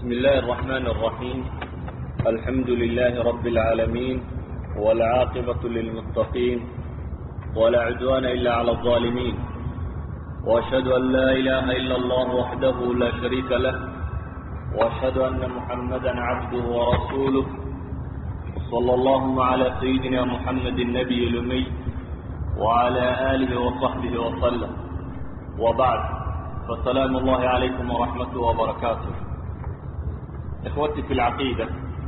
بسم الله الرحمن الرحيم الحمد لله رب العالمين والعاقبة للمتقين ولا عدوان إلا على الظالمين وأشهد أن لا إله إلا الله وحده لا شريك له وأشهد أن محمدا عبده ورسوله صلى اللهم على سيدنا محمد النبي الأمي وعلى آله وصحبه وسلم وبعد فسلام الله عليكم ورحمته وبركاته إخوتي في العقيدة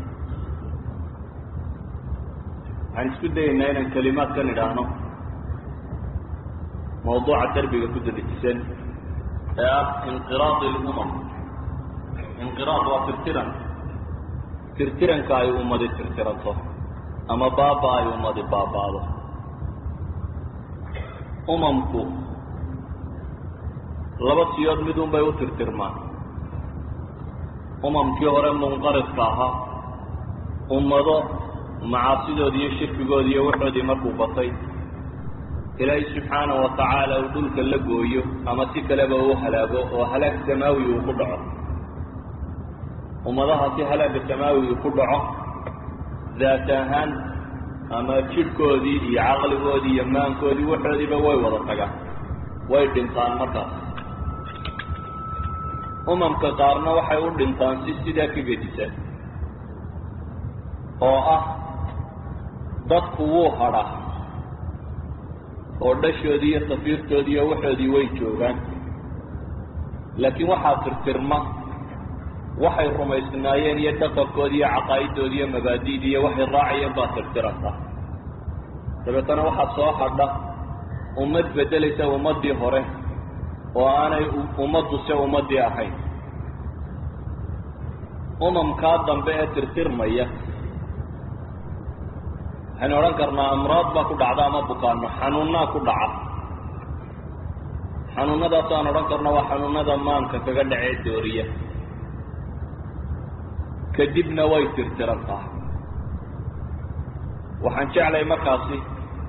waxaan isku dayaynaa inaan kelimaad ka nidhaahno mawduuca derbiga ku dadijisan ee ah inqiraad ilumam inqiraad waa tirtiran tirtiranka ay ummadi tirtiranto ama baaba ay ummadi baabaado umamku laba siyood midun bay u tirtirmaan umamkii hore munqaridka ahaa ummado macaasidoodi iyo shirkigoodi iyo waxoodii markuu batay ilaahay subxaanahu wa tacaala uu dhulka la gooyo ama si kaleba uu halaago oo halaag samaawi uu ku dhaco ummadaha si halaaga samaawi uu ku dhaco daat ahaan ama jidhkoodii iyo caqligoodii iyo maankoodii waxoodiiba way wada tagaan way dhintaan markaas umamka qaarna waxay u dhintaan si sidaa ka gedisan oo ah dadku wuu hadhaa oo dhashoodii iyo safiirtoodii iyo waxoodii way joogaan laakiin waxaa tirtirma waxay rumaysnaayeen iyo dhaqankoodii iyo caqaa'idoodii iyo mabaadi'dii iyo waxay raacayeen baa tirtiranta dabeetana waxaa soo hadha ummad beddelaysa ummaddii hore oo aanay ummaddu se ummaddii ahayn umamkaa dambe ee tirtirmaya waxaynu odhan karnaa amraad baa ku dhacda ama bukaano xanuunnaa ku dhaca xanuunadaas aan odhan karno waa xanuunada maanka kaga dhacee dooriya kadibna way tirtirantaa waxaan jeclay markaasi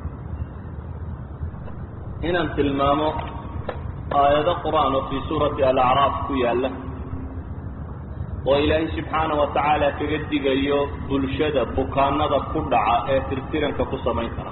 inaan tilmaamo aayado qur-aan oo fii suurati alacraaf ku yaalla oo ilaahay subxaana wa tacaala kaga digayo bulshada bukaanada ku dhaca ee tirtiranka ku samayn kara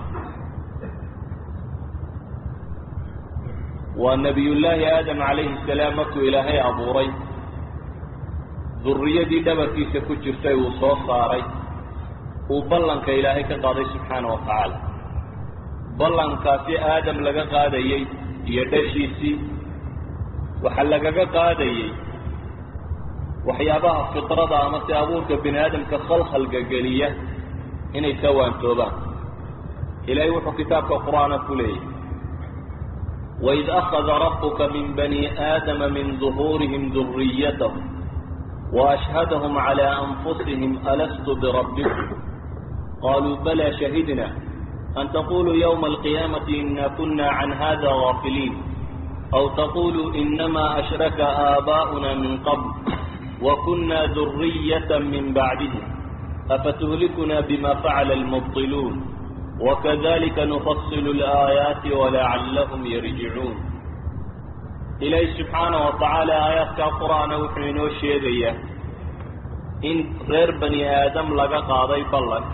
waa nebiyullaahi aadam calayhi salaam markuu ilaahay abuuray durriyadii dhabarkiisa ku jirtay uu soo saaray uu ballanka ilaahay ka qaaday subxaana wa tacaala ballankaasi aadam laga qaadayey iyo dhashiisii waxaa lagaga qaadayey waxyaabaha fitrada ama si abuurka bini aadamka khalkhalga geliya inay ka waantoobaan ilaahay wuxuu kitaabka qur-aana ku leeyahy waid akhada rabuka min bani aadama min duhuurihim duriyatahum waashhadahum calى anfusihim alastu birabbikum qaluu bala shahidna an taquluu ywma alqiyaamati ina kuna can hada gaafiliin aw taquluu inama ashraka aabaa'una min qabl وكنا ذرية من بعدهم أفتهلكنا بما فعل المبطلون وكذلك نفصل الآيات ولعلهم يرجعون إلهي سبحانه وتعالى آيات كقرآن وحين وشيغية إن غير بني آدم لقى قاضي بلك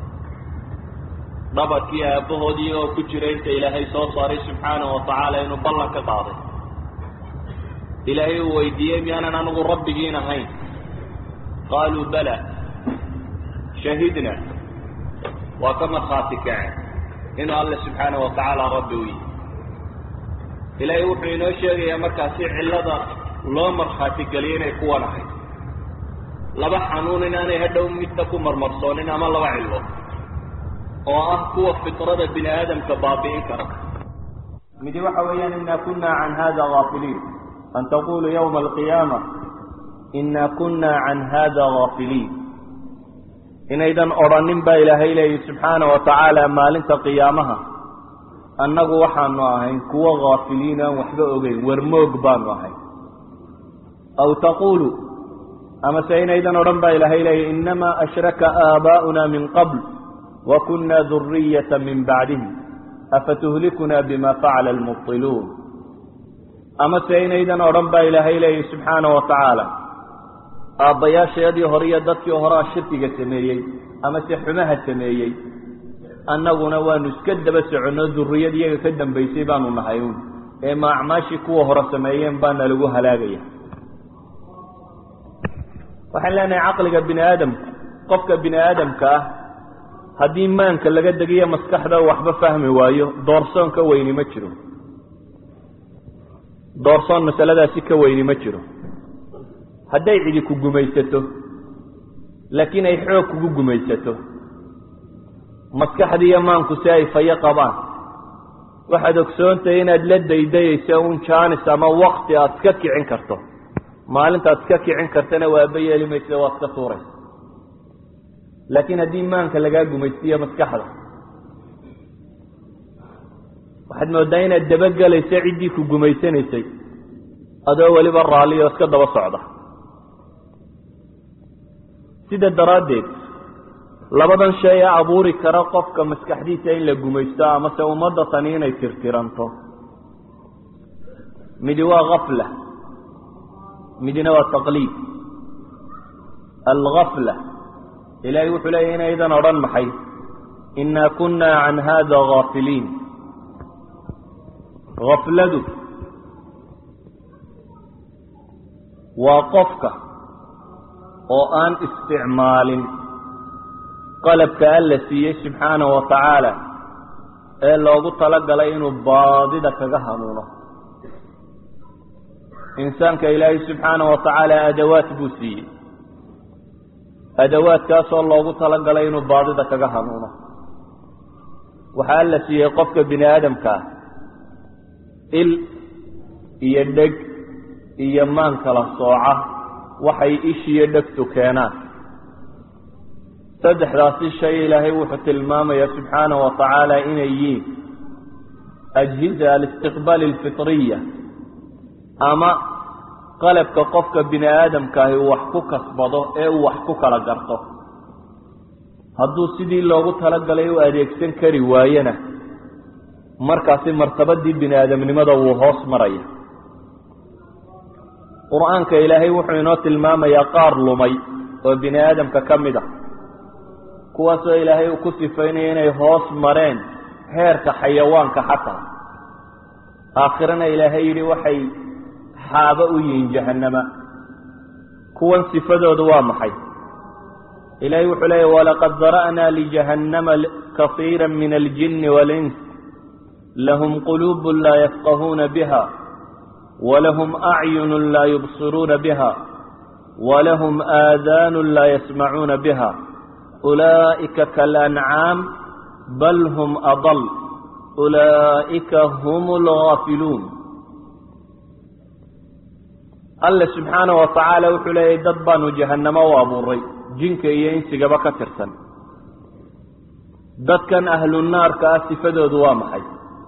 ضبطي أبهودي وكجرين إلهي صوصاري سبحانه وتعالى إنه بلك قاضي ilaahay uu weydiiyey miyaanan anigu rabbigiin ahayn qaaluu bala shahidna waa ka markhaati kaceen inuu alle subxaana wa tacaala rabbi u yihi ilaahay wuxuu inoo sheegayaa markaasi cillada loo markhaati geliyay inay kuwan ahayd laba xanuun inaanay hadhow midna ku marmarsoonin ama laba cillo oo ah kuwa fitrada bini aadamka baabi'in kara midi waxa weeyaan inaa kuna can hada gaafiliin an taquluu ywma alqiyaama ina kuna can hada gaafiliin inaydan odrhanin baa ilaahay leeyihi subxaana wa tacaala maalinta qiyaamaha annagu waxaanu ahayn kuwo gaafiliin aan waxba ogeyn warmoog baanu ahayn aw taquluu amase inaydan odhan baa ilaahay leeyihi inamaa ashraka aabaa'una min qabl wa kuna duriyata min bacdihim afatuhlikuna bima facala almubtiluun ama se inaydan odhan baa ilaahay leeyahy subxaana wa tacaala aabbayaashayadii hore iyo dadkii horea shirkiga sameeyey ama se xumaha sameeyey annaguna waanu iska daba soconno durriyad iyaga ka dambaysay baanu nahay un ee ma acmaashii kuwa hore sameeyeen baana lagu halaagaya waxaan leenahay caqliga bini aadamka qofka bini aadamka ah haddii maanka laga degiyo maskaxda waxba fahmi waayo doorsoon ka weyni ma jiro doorsoon masaladaasi ka weyni ma jiro hadday cidi ku gumaysato laakiin ay xoog kugu gumaysato maskaxdii iyo maanku si ay fayo qabaan waxaad ogsoontahay inaad la daydayayso un jaanis ama wakti aada iska kicin karto maalintaad iska kicin kartana waaba yeeli maysa waad ka tuuraysa laakiin haddii maanka lagaa gumaystiyo maskaxda waxaad mooddaa inaad dabagelayso ciddii ku gumaysanaysay adoo weliba raalli oo iska daba socda sida daraaddeed labadan shay ee abuuri kara qofka maskaxdiisa in la gumaysto amase ummadda tani inay tirtiranto midi waa gafla midina waa taqliid algafla ilaahay wuxuu leeyahy inaydan odhan maxay inaa kunna can hada gaafiliin gafladu waa qofka oo aan isticmaalin qalabka alla siiyey subxaana wa tacaala ee loogu talagalay inuu baadida kaga hanuuno insaanka ilaahay subxaana wa tacaala adawaad buu siiyey adawaadkaasoo loogu talagalay inuu baadida kaga hanuuno waxaa alla siiyey qofka bini aadamkaa il iyo dheg iyo maan kala sooca waxay ishiyo dhegtu keenaan saddexdaasi shay ilaahay wuxuu tilmaamaya subxaana wa tacaala inay yihiin ajhiza alistiqbaal alfitriya ama qalabka qofka bini aadamkaahi uu wax ku kasbado ee uu wax ku kala garto hadduu sidii loogu talagalay u adeegsan kari waayena markaasi martabadii bini aadamnimada wuu hoos maraya qur-aanka ilaahay wuxuu inoo tilmaamayaa qaar lumay oo bini aadamka ka mid a kuwaasoo ilaahay uu ku sifaynaya inay hoos mareen heerka xayawaanka xataa aakhirana ilaahay yidhi waxay xaabo u yihiin jahannama kuwan sifadoodu waa maxay ilahay wuxuu leeyahy walaqad dara'naa lijahannama kasiira min aljini wاlins lahum quluub laa yafqahuuna biha walahum acyun laa yubsiruuna biha walahum aadaanu laa yasmacuuna biha ulaa'ika kalancaam bal hum adal ulaa'ika hum lgaafiluun alle subxaana wa tacaala wuxuu leeyahy dad baanu jahannamo u abuuray jinka iyo insigaba ka tirsan dadkan ahlu naarka ah sifadoodu waa maxay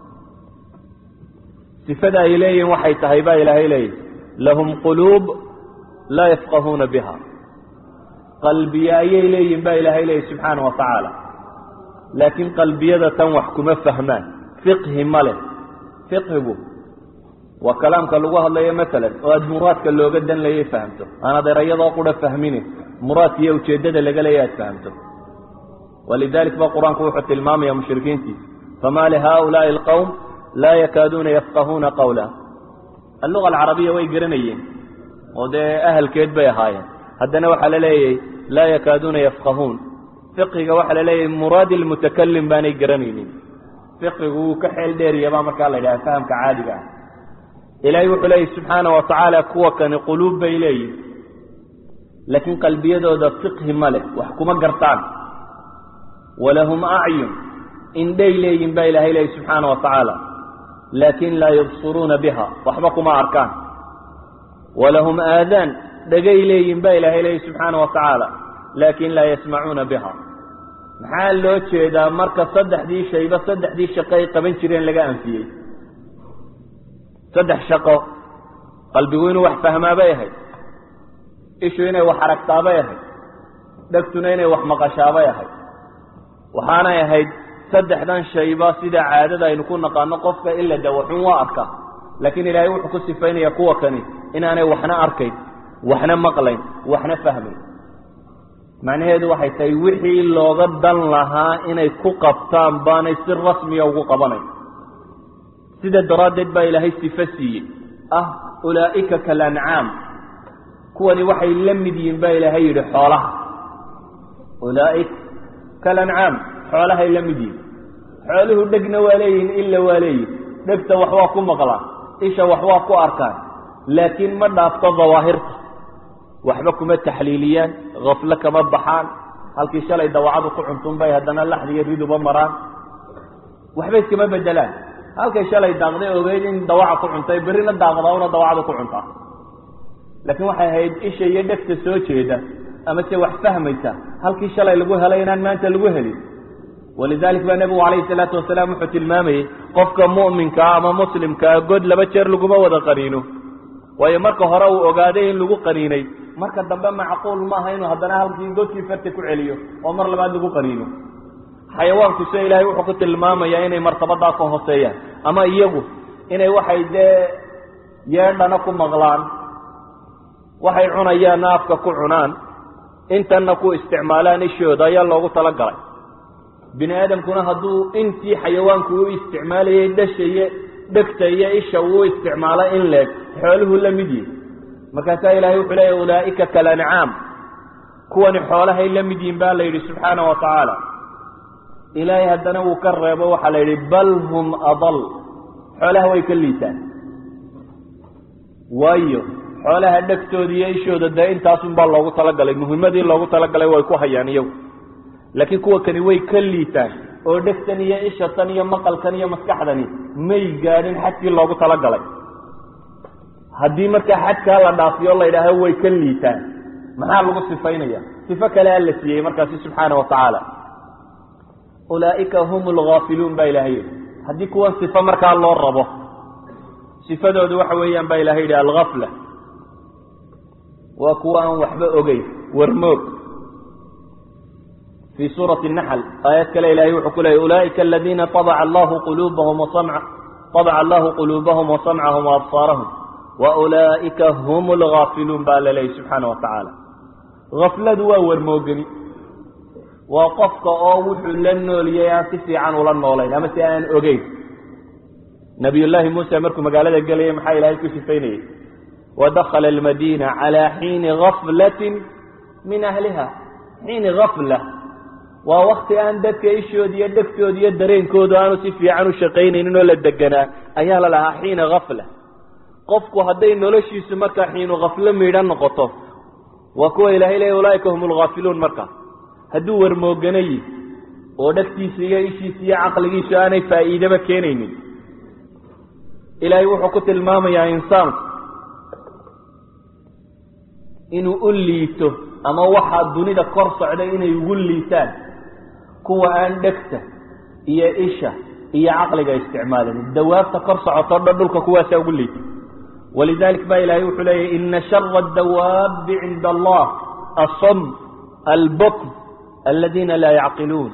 sifada ay leeyihin waxay tahay baa ilaahay leeyahy lahum quluub laa yafqahuuna biha qalbiye ayay leeyihin baa ilaahay leeyahy subxaana wa tacaala laakiin qalbiyada tan wax kuma fahmaan fiqhi ma leh fiqhigu waa kalaamka lagu hadlayo maalan oo aada muraadka looga dan layay fahamto aanaad erayadoo qura fahmine muraadka iyo ujeeddada laga leeya aad fahamto walidalik ba qur-aanku wuxuu tilmaamaya mushrikiintii fama lihaulaai alqowm laa yakaaduuna yafqahuuna qawla alluga alcarabiya way garanayeen oo dee ahalkeed bay ahaayeen haddana waxaa la leeyahay laa yakaaduuna yafqahuun fiqiga waxaa la leeyahay muraadi lmutakalim baanay garanaynin fiqigu wuu ka xeel dheeriyabaa markaa la yidhaha fahamka caadiga ah ilaahay wuxuu leeyahy subxaana wa tacaala kuwa kani quluub bay leeyihin laakiin qalbiyadooda fiqhi ma leh wax kuma gartaan walahum acyun indhay leeyihin baa ilaahay leeyahy subxaana wa tacaala laakin laa yubsiruuna biha waxba kuma arkaan walahum aadaan dhegay leeyihin baa ilaahay leeyahy subxaana wa tacaala laakin laa yasmacuuna biha maxaa loo jeedaa marka saddexdii shayba saddexdii shaqo ay qaban jireen laga anfiyey saddex shaqo qalbigu inuu wax fahmaa bay ahayd ishu inay wax aragtaabay ahayd dhegtuna inay wax maqashaabay ahayd waxaanay ahayd saddexdan shayba sida caadada aynu ku naqaano qofka ila de waxun waa arkaa laakiin ilaahay wuxuu ku sifaynaya kuwa kani inaanay waxna arkayn waxna maqlayn waxna fahmayn macnaheedu waxay tahay wixii looga dan lahaa inay ku qabtaan baanay si rasmiya ugu qabanayn sida daraaddeed baa ilaahay sifo siiyey ah ulaa'ika kalancaam kuwani waxay la mid yihiin baa ilaahay yidhi xoolaha ulaa'ik kalancaam xoolahay la mid yihiin xooluhu dhegna waa leeyihin illa waa leeyihin dhegta wax waa ku maqlaan isha wax waa ku arkaan laakiin ma dhaafto dawaahirta waxba kuma taxliiliyaan haflo kama baxaan halkii shalay dawacadu ku cuntun bay haddana laxdiyo riduba maraan waxba iskama bedelaan halkay shalay daaqday ogeyd in dawaca ku cuntay berrina daaqdaa una dawacadu ku cuntaa laakiin waxay ahayd isha iyo dhegta soo jeeda ama se wax fahmaysa halkii shalay lagu helay inaan maanta lagu helin walidalik baa nebigu calayhi salaatu wasalaam wuxuu tilmaamayey qofka mu'minkaa ama muslimkaa god laba jeer laguma wada qaniino waayo marka hore uu ogaaday in lagu qaniinay marka dambe macquul maaha inuu haddana halkii godkii farta ku celiyo oo mar labaad lagu qaniino xayawaanku se ilaahay wuxuu ku tilmaamayaa inay martabadaa ka hooseeyaan ama iyagu inay waxay dee yeedhana ku maqlaan waxay cunayaanna afka ku cunaan intanna ku isticmaalaan ishooda ayaa loogu talagalay bini aadamkuna hadduu intii xayawaanku u isticmaalayay dhasha iyo dhegta iyo isha uu isticmaalo in leeg xooluhu la mid yihin markaasaa ilaahay wuxuu leeyahy ulaa'ika kalancaam kuwani xoolahay la mid yihin baa la yidhi subxaana wa tacaala ilaahay haddana wuu ka reebo waxaa la yidhi bal hum adal xoolaha way ka liitaan waayo xoolaha dhegtooda iyo ishooda dee intaasun baa loogu talagalay muhimmadii loogu talagalay way ku hayaan iyagu laakiin kuwa kani way ka liitaan oo dhegtan iyo ishatan iyo maqalkan iyo maskaxdani may gaadhin xadkii loogu talagalay haddii markaa xadkaa la dhaafiyo la yidhaaho way ka liitaan maxaa lagu sifaynaya sifo kale a la siiyey markaasi subxaana wa tacaala ulaa'ika hum alghaafiluun baa ilahay yidhi haddii kuwan sifo markaa loo rabo sifadoodu waxa weeyaan baa ilahay yidhi alghafla waa kuwa aan waxba ogeyn warmoog في sورة النحل aيad kale ilahy wuxuu ku leeyay أuلئika الذيna طبع الlah qلوبهم طبع الlah قلوبهم وسمعهم وأbصاaرهم وأuلئika هم الغاaفiلuun ba la leeyay سubحaanه وataعaaلى غafladu waa warmoogeni waa qofka oo wuxuu la nooliyey aan si fiican ula noolayn ama si aan ogeyn نabiy لlahi muسى markuu magaalada gelayay maxaa ilahay ku sifaynayey وdkل الmadينة عalى xiini غaflaة min أhliha xiini غaflة waa wakti aan dadka ishooda iyo dhegtooda iyo dareenkooda aanu si fiican u shaqaynaynin oo la deganaa ayaa la lahaa xiina kafla qofku hadday noloshiisu markaa xiinu kaflo miidhan noqoto waa kuwa ilahay leey ulaaika hum lghaafiluun markaa hadduu warmooganayi oo dhegtiisa iyo ishiisa iyo caqligiisu aanay faa'iidaba keenaynin ilaahay wuxuu ku tilmaamayaa insaanku inuu u liito ama waxaa dunida kor socda inay ugu liitaan kuwa aan dhegta iyo isha iyo caqliga isticmaalin dawaabta kor socoto dhan dhulka kuwaasaa ugu liita walidalik ba ilahay wuxuu leeyahy ina shara adawaabi cinda allah asom albukm aladiina laa yacqiluun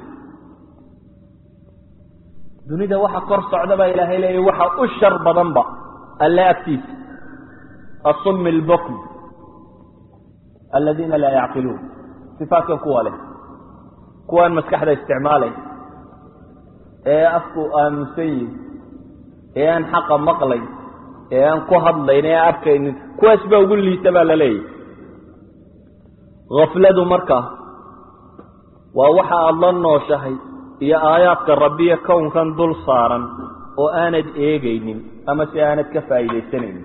dunida waxa kor socda baa ilaahay leeyahy waxa u shar badanba alle agtiisa asum albukm aladiina laa yacqiluun sifaatkan kuwa leh kuwaan maskaxda isticmaalayn ee afku aamusan yihin ee aan xaqa maqlayn ee aan ku hadlayn ee arkaynin kuwaas baa ugu liita baa la leeyahy khafladu markaa waa waxa aada la nooshahay iyo aayaadka rabbiya kownkan dul saaran oo aanad eegaynin ama si aanad ka faa'iidaysanaynin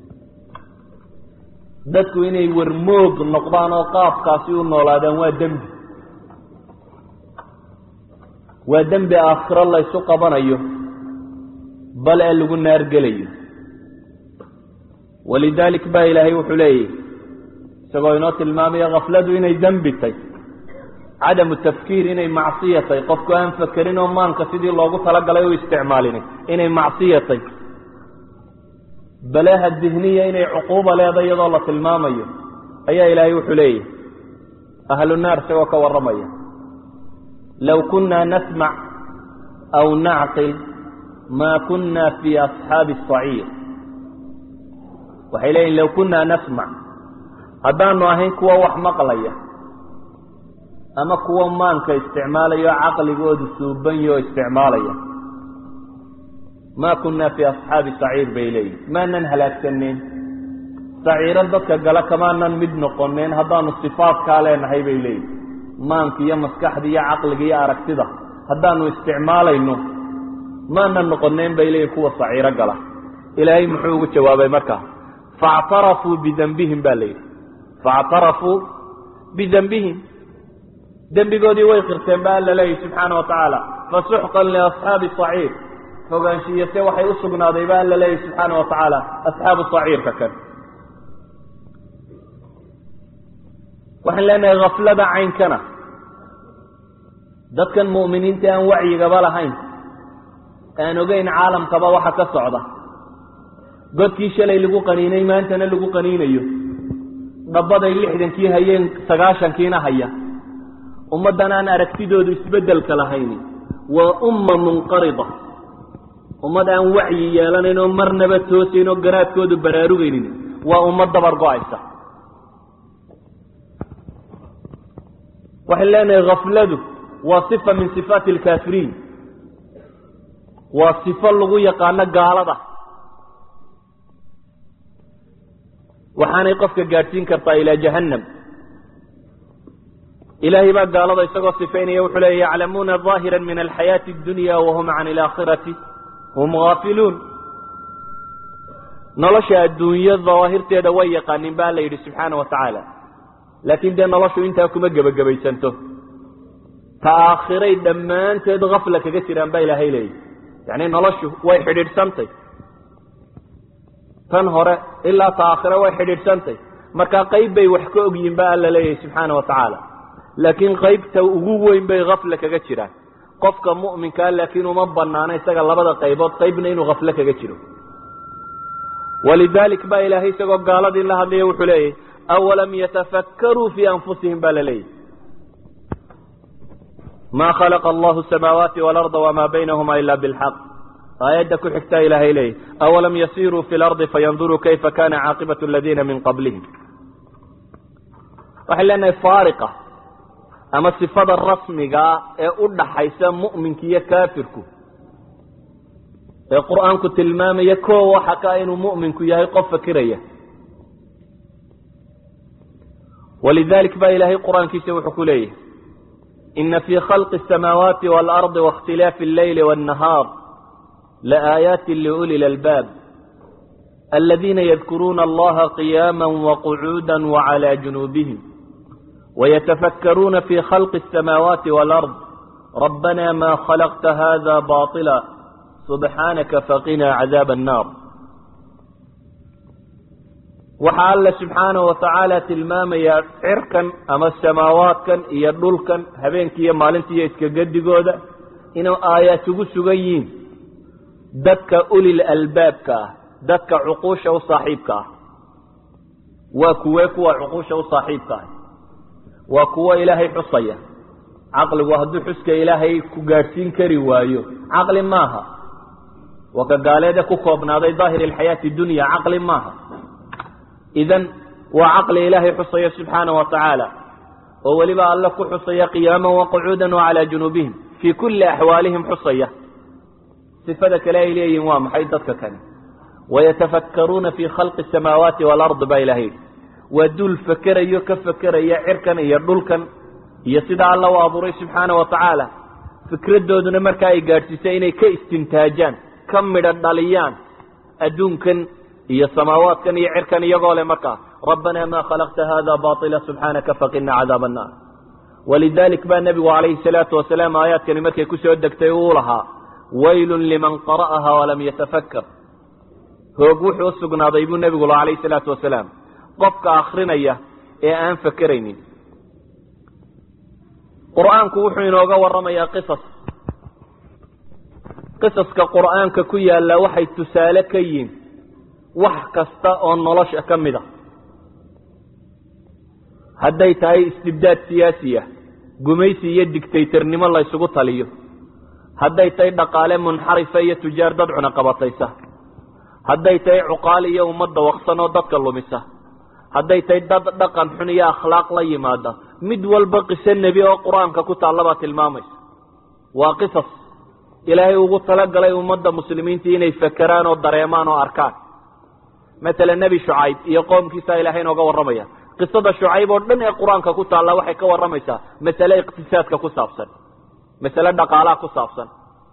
dadku inay warmoog noqdaan oo qaabkaasi u noolaadaan waa dembi waa dembi aakhiro laysu qabanayo bal ee lagu naargelayo walidaalik baa ilaahay wuxuu leeyahy isagoo inoo tilmaamaya khafladu inay dembi tay cadamu tafkiir inay macsiya tay qofku aan fakerin oo maanka sidii loogu talagalay u isticmaalini inay macsiya tay baleha dihniya inay cuquuba leeda iyadoo la tilmaamayo ayaa ilaahay wuxuu leeyahy ahlu naar isagoo ka warramaya low kunna nasmac aw nacqil maa kunna fii asxaabi asaciir waxay leeyihin low kunna nasmac haddaanu ahayn kuwa wax maqlaya ama kuwa maanka isticmaalaya oo caqligoodu suubanyo oo isticmaalaya ma kunna fi asxaabi saciir bay leeyihin maanan halaagsaneyn saciiro dadka gala kamaanan mid noqoneen haddaanu sifaadkaa leenahay bay leeyihin maanka iyo maskaxda iyo caqliga iyo aragtida haddaanu isticmaalayno maanan noqoneen bay leeyihin kuwa saciiro gala ilaahay muxuu ugu jawaabay markaa faactarafuu bidembihim ba la yidhi faactarafuu bidembihim dembigoodii way qirteen ba alla leeyihi subxaana wa tacaala fasuxqan liasxaabi saciir fogaanshiiyase waxay u sugnaaday ba alla leeyahi subxaana wa tacaala asxaabu saciirka kan waxaan leenahay khaflada caynkana dadkan mu'miniinta aan wacyigaba lahayn aan ogeyn caalamkaba waxa ka socda godkii shalay lagu qaniinay maantana lagu qaniinayo dhabbaday lixdankii hayeen sagaashankiina haya ummaddan aan aragtidoodu isbeddelka lahayni waa umma munqarida ummad aan wacyi yeelanayn oo marnaba toosayn oo garaadkoodu baraarugaynin waa ummad dabar go-aysa waxaan leenahay khafladu waa sifa min sifaati alkaafiriin waa sifo lagu yaqaano gaalada waxaanay qofka gaadhsiin kartaa ilaa jahannam ilaahay baa gaalada isagoo sifaynaya wuxuu leeya yaclamuuna ظaahira min alxayaati اdunya wahum can alaakhirati hum gaafiluun nolosha adduunyo dawaahirteeda way yaqaanin ba la yidhi subxaana wa tacaala laakiin dee noloshu intaa kuma gebagabaysanto ta aakhiray dhammaanteed kafla kaga jiraan baa ilaahay leeyahy yacni noloshu way xidhiidhsantay tan hore ilaa ta aakhire way xidhiidhsantay markaa qayb bay wax ka ogyihin ba alla leeyahay subxaana wa tacaala laakiin qaybta ugu weyn bay kafla kaga jiraan qofka mu'minkaa laakiin uma banaano isaga labada qaybood qaybna inuu kafle kaga jiro walidalik baa ilaahay isagoo gaaladii la hadlaya wuxuu leeyahy awalam yatafakkaruu fii anfusihim baa la leeyahy ma khalaqa allahu samaawaati waalarda wamaa baynahuma ila bilxaq aayadda ku xigtaa ilaahay leeyahy awalam yasiruu fi lardi fayanduruu kayfa kana caaqibatu aladiina min qablihim waxay leenahay faariqa ama sifada rasmigaa ee u dhaxaysa mu'minka iyo kaafirku ee qur-aanku tilmaamaya koo waxa ka inuu mu'minku yahay qof fakiraya walidalik baa ilaahay qur-aankiisa wuxuu ku leeyahay ina fii khalqi الsamaawaati wاlardi waاkhtilaafi اlleyli wالnahaar laaayaati liuli lalbaab aladiina yadkuruuna allaha qiyaama waqcuuda wclى junuubihim ويتفكرون في خلق السماوات والأرض ربنا ما خلقت هذا باطلا سبحانك فقنا عذاب النار waxaa alle subxaanaه watacaala tilmaamayaa cirkan ama samaawaadkan iyo dhulkan habeenkii iyo maalinta iyo iskagedigooda inuu aayaat ugu sugan yihiin dadka ulil albaabka ah dadka cuquusha u saaxiibka ah waa kuwee kuwa cuquusha u saaxiibka ah waa kuwo ilaahay xusaya caqligu hadduu xuska ilaahay ku gaadhsiin kari waayo caqli maaha waa ka gaaleede ku koobnaaday daahir alxayaati dunya caqli maaha idan waa caqli ilaahay xusaya subxaana wa tacaala oo weliba alle ku xusaya qiyaaman waqucuudan wacalaa junuubihim fii kulli axwaalihim xusaya sifada kale ay leeyihin waa maxay dadka kani wayatafakkaruuna fii khalqi asamaawaati waalardi baa ilahay yidhi waa duul fakerayo ka fekeraya cirkan iyo dhulkan iyo sidaa alla u abuuray subxaana wa tacaala fikradooduna markaa ay gaadhsiisay inay ka istintaajaan ka midho dhaliyaan adduunkan iyo samaawaadkan iyo cirkan iyagoo leh markaa rabbanaa ma khalaqta hada baila subxaanaka faqina cadaaba annaar walidalik baa nebigu calayhi salaatu wasalaam aayaadkani markay kusoo degtay uu lahaa waylun liman qara'aha walam yatafakkar hoog wuxuu u sugnaaday buu nebigu laha calayhi salaatu wasalaam qofka akrinaya ee aan fakeraynin qur-aanku wuxuu inooga warramayaa qisas qisaska qur-aanka ku yaalla waxay tusaale ka yihiin wax kasta oo nolosha ka mid a hadday tahay istibdaad siyaasiya gumaysi iyo digtaytarnimo la ysugu taliyo hadday tahay dhaqaale munxarifa iyo tujaar dad cuna qabataysa hadday tahay cuqaal iyo ummadda waqsan oo dadka lumisa hadday tahay dad dhaqan xun iyo akhlaaq la yimaada mid walba qiso nebi oo qur-aanka ku taallabaa tilmaamaysa waa qisas ilaahay ugu talagalay ummadda muslimiinta inay fakeraan oo dareemaan oo arkaan matala nebi shucayb iyo qoomkiisa ilahay inooga warramaya qisada shucayb oo dhan ee qur-aanka ku taalla waxay ka warramaysaa masale iqtisaadka ku saabsan masale dhaqaalaha ku saabsan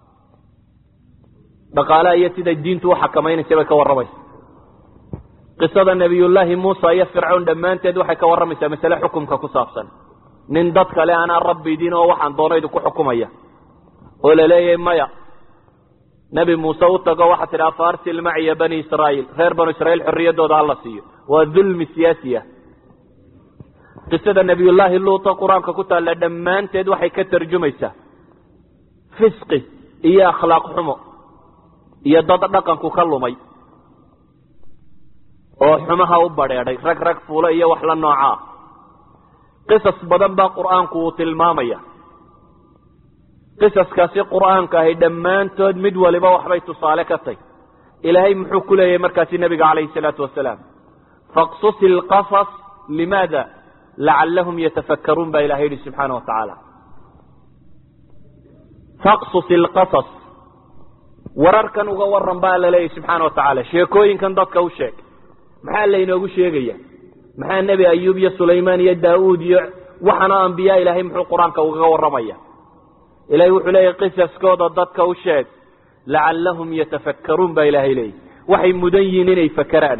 dhaqaalaha iyo siday diintu uxakamaynaysa bay ka warramaysa qisada nebiyullaahi muusa iyo fircown dhammaanteed waxay ka warramaysaa masale xukumka ku saabsan nin dad kale anaa rabbi idin oo waxaan doonaydu ku xukumaya oo la leeyahay maya nebi muuse u tago waxaa tidhi afaarsil maciya bani israa'iil reer banu israiil xorriyaddooda hala siiyo waa dulmi siyaasiya qisada nebiyullaahi luuta qur-aanka ku taalla dhammaanteed waxay ka tarjumaysaa fisqi iyo akhlaaq xumo iyo dad dhaqanku ka lumay oo xumaha u badheedhay rag rag fuulo iyo wax la nooca ah qisas badan baa qur-aanku uu tilmaamaya qisaskaasi qur-aanka ahi dhammaantood mid waliba waxbay tusaale ka tay ilaahay muxuu ku leeyahay markaasi nebiga calayhi salaatu wasalaam faqsus ilqasas limaada lacallahum yatafakkaruun baa ilahay yihi subxaana wa tacaala faqsus ilqasas wararkan uga waran baa la leeyahy subxaana wa tacaala sheekooyinkan dadka u sheeg maxaa laynoogu sheegaya maxaa nebi ayuub iyo sulaymaan iyo daauud iyo waxaana ambiyaa ilaahay muxuu qur-aanka ugaga warramaya ilahay wuxuu leeyahy qisaskooda dadka u sheeg lacallahum yatafakkaruun baa ilaahay leeyahy waxay mudan yihiin inay fakeraane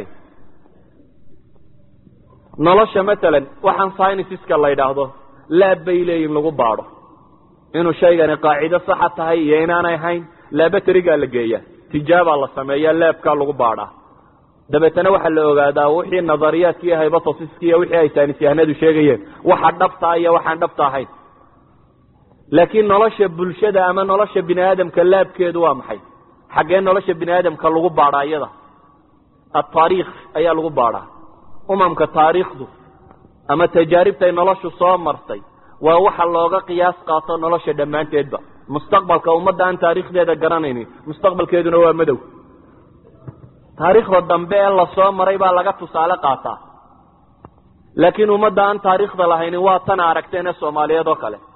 nolosha matalan waxaan syniska la yidhaahdo laab bay leeyihin lagu baadho inuu shaygani qaacido saxa tahay iyo inaanay ahayn laabaterigaa la geeya tijaabaa la sameeya laabkaa lagu baadhaa dabeetana waxaa la ogaadaa wixii nadariyaadki iyo hybatosiski iyo wixii ay saynisyahanadu sheegayeen waxa dhabtaa iyo waxaan dhabta ahayn laakiin nolosha bulshada ama nolosha bini aadamka laabkeedu waa maxay xaggee nolosha bini aadamka lagu baadhaa iyada ataariikh ayaa lagu baadhaa umamka taariikhdu ama tajaaribtay noloshu soo martay waa waxa looga qiyaas qaato nolosha dhammaanteedba mustaqbalka ummadda aan taariikhdeeda garanaynin mustaqbalkeeduna waa madow taariikhda dambe ee lasoo maray baa laga tusaale qaataa laakiin ummadda aan taariikhda lahaynin waa tan aragteen ee soomaaliyeed oo kale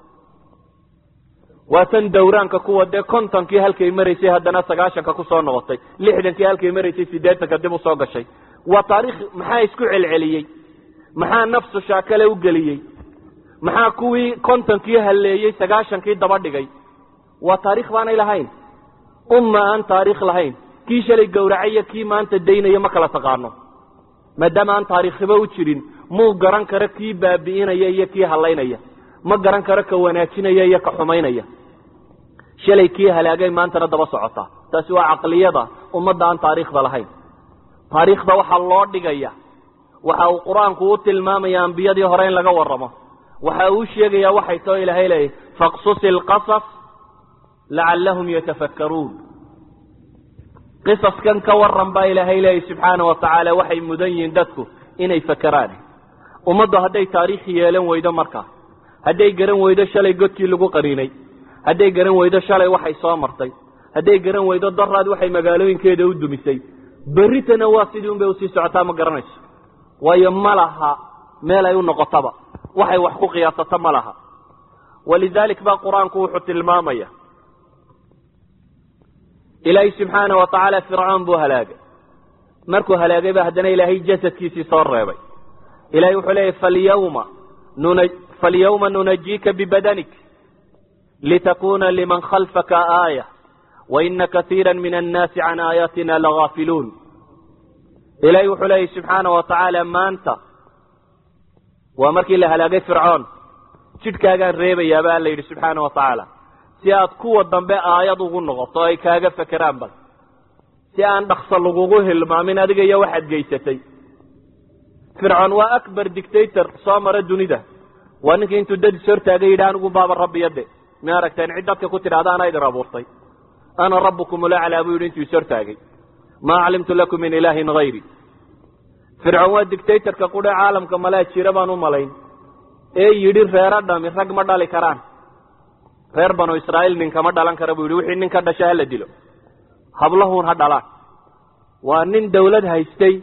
waa tan dawraanka kuwa dee kontonkii halkay maraysay haddana sagaashanka kusoo noqotay lixdankii halkay maraysay siddeetanka dib usoo gashay waa taariikh maxaa isku celceliyey maxaa nafsu shaakale u geliyey maxaa kuwii kontonkii halleeyey sagaashankii daba dhigay waa taarikh baanay lahayn umma aan taariikh lahayn kii shalay gawracayo kii maanta daynaya ma kala taqaano maadaama aan taariikhiba u jirin muu garan karo kii baabi'inaya iyo kii hallaynaya ma garan karo ka wanaajinaya iyo ka xumaynaya shalay kii halaagay maantana daba socotaa taasi waa caqliyada ummadda aan taariikhda lahayn taariikhda waxaa loo dhigaya waxa uu qur-aanku u tilmaamaya ambiyadii hore in laga warramo waxa uu sheegaya waxay tao ilahay leeyahy faqsus ilqasas lacallahum yatafakkaruun qisaskan ka waran baa ilaahay leeyahy subxaana wa tacaala waxay mudan yihiin dadku inay fakeraan ummaddu hadday taariikhi yeelan weydo markaa hadday garan weydo shalay godkii lagu qariinay hadday garan weydo shalay waxay soo martay hadday garan weydo daraad waxay magaalooyinkeeda u dumisay berritana waa sidii unbay usii socotaa ma garanayso waayo ma laha meel ay u noqotaba waxay wax ku qiyaasato ma laha walidaalik baa qur-aanku wuxuu tilmaamaya ilaahay subxaana wa tacaala fircoon buu halaagay markuu halaagay ba haddana ilaahay jasadkiisii soo reebay ilahay wuxuu leeyahy falyawma nuna falyawma nunajiika bibadanik litakuna liman khalfaka aaya waina kaiira min annaasi can aayaatina lagaafiluun ilahay wuxuu leeyahy subxaana wa tacaala maanta waa markii la halaagay fircoon jidhkaagaan reebayaaba alla yidhi subxaana wa tacaala si aad kuwa dambe aayad ugu noqoto ay kaaga fekeraan bal si aan dhakso lagugu hilmaamin adiga iyo waxaad geysatay fircoon waa akbar dictator soo mara dunida waa ninkii intuu dad is hortaagay yidhi anigu baaba rabbiyade ma aragteen cid dadka ku tidhahda anaa idin abuurtay ana rabbukum ulaclaa buu yidhi intuu is hortaagay maa aclimtu lakum min ilaahin hayri fircoon waa dictatorka qudhe caalamka malaa jira baan u malayn ee yidhi reero dhami rag ma dhali karaan reer banu israa'iil ninkama dhalan kara buu yidhi wixii nin ka dhasha hala dilo hablahuun ha dhalaan waa nin dawlad haystay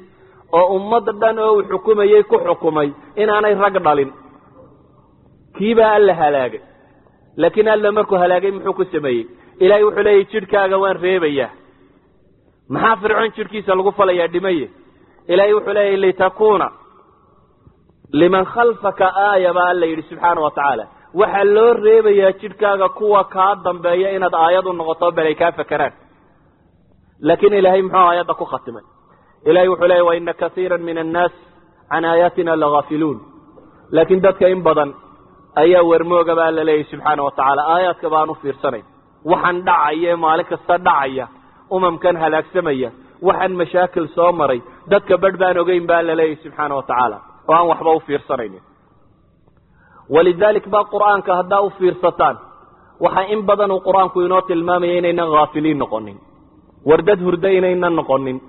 oo ummad dhan oo uu xukumayey ku xukumay inaanay rag dhalin kiibaa alla halaagay laakiin alla markuu halaagay muxuu ku sameeyey ilaahay wuxuu leeyahy jidhkaaga waan reebayaa maxaa fircoon jidhkiisa lagu falayaa dhimaye ilaahay wuxuu leeyahy litakuuna liman khalfaka aaya baa alla yidhi subxaana wa tacaala waxaa loo reebayaa jidhkaaga kuwa kaa dambeeya inaad aayad u noqoto bal ay kaa fakeraan laakiin ilaahay muxuu aayadda ku khatimay ilahay wuxuu leeyahy waina kaiira min annaas can aayaatina lagaafiluun laakiin dadka in badan ayaa wermooga baa la leeyahy subxaana wa tacaala aayaadka baan u fiirsanayn waxaan dhacaya ee maalin kasta dhacaya umamkan halaagsamaya waxaan mashaakil soo maray dadka badh baan ogeyn baa la leeyahy subxaana wa tacaala oo aan waxba u fiirsanaynin walidalik ba qur'aanka haddaa u fiirsataan waxaa in badan uu qur-aanku inoo tilmaamaya inaynan haafiliin noqonin wardad hurda inaynan noqonin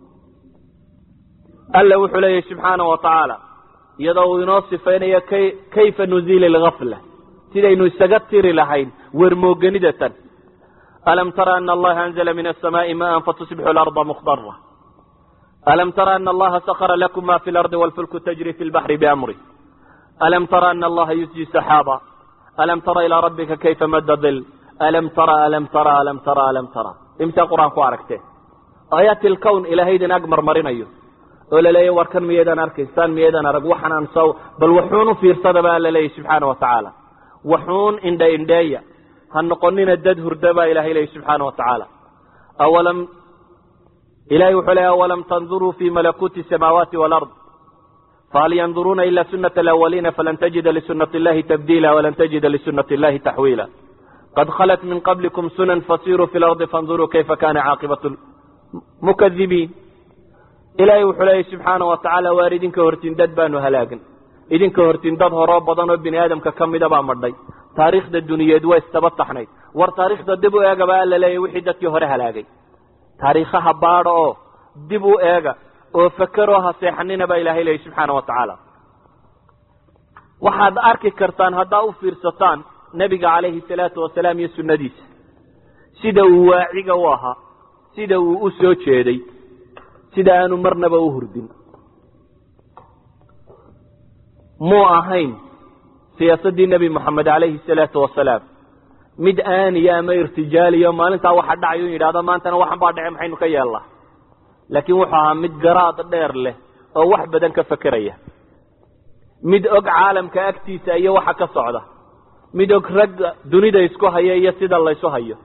alla wuxuu leeyahy subxaana wa tacaala iyadoo uu inoo sifaynayo kayfa nuziili lgafla sidaynu isaga tiri lahayn wermooganidatan alam tara ana allaha anzla min asamaai maan fatusbixu larda mukhdara alam tara ana allaha sakra lakum ma fi lardi wlfulku tajri fi lbaxri biamri alam tara ana allaha yusji saxaaba alam tara ilaa rabbika kayfa madda dil alam tara alam tara alam tara alam tara imsaa qur-aan ku aragteen aayaati lkown ilaahay idin ag marmarinayo oo laleeyahy war kan miyaydaan arkaysaan miyaydaan arag waxanaan saw bal waxuun u fiirsada baa la leeyahy subxaana wa tacaala waxuun indha indheeya ha noqonina dad hurda baa ilahay leeyahy subxaana wa tacaala awalam ilahay wuxuu leeyahy awalam tanduruu fi malakuuti samaawaati walard fahal yanduruuna ila sunata alawaliina falan tajida lisunati illahi tabdiila walan tajida lisunati illahi taxwiila qad khalat min qablikum sunan fasiruu fi lardi fanduruu kayfa kana caaqibatu mukadibiin ilaahay wuxuu leeyahy subxaana wa tacaala waar idinka hortiin dad baanu halaagan idinka hortiin dad horoo badan oo bini aadamka ka mida baa madhay taariikhda duniyeed waa istaba taxnayd war taariikhda dib u eega baa la leeyahy wixii dadkii hore halaagay taariikhaha baadha oo dib u eega oo fakeroo ha seexanina baa ilahay leeyahy subxaana wa tacaala waxaad arki kartaan haddaa u fiirsataan nebiga calayhi salaatu wasalaam iyo sunnadiisa sida uu waaciga u ahaa sida uu u soo jeeday sida aanu marnaba u hurdin muu ahayn siyaasaddii nebi moxamed calayhi salaatu wasalaam mid aaniya ama irtijaaliya maalintaa waxa dhacayo in yidhahdo maantana waxan baa dhace maxaynu ka yeelnaa laakiin wuxuu ahaa mid garaad dheer leh oo wax badan ka fekeraya mid og caalamka agtiisa iyo waxa ka socda mid og ragga dunida isku haya iyo sida laysu hayo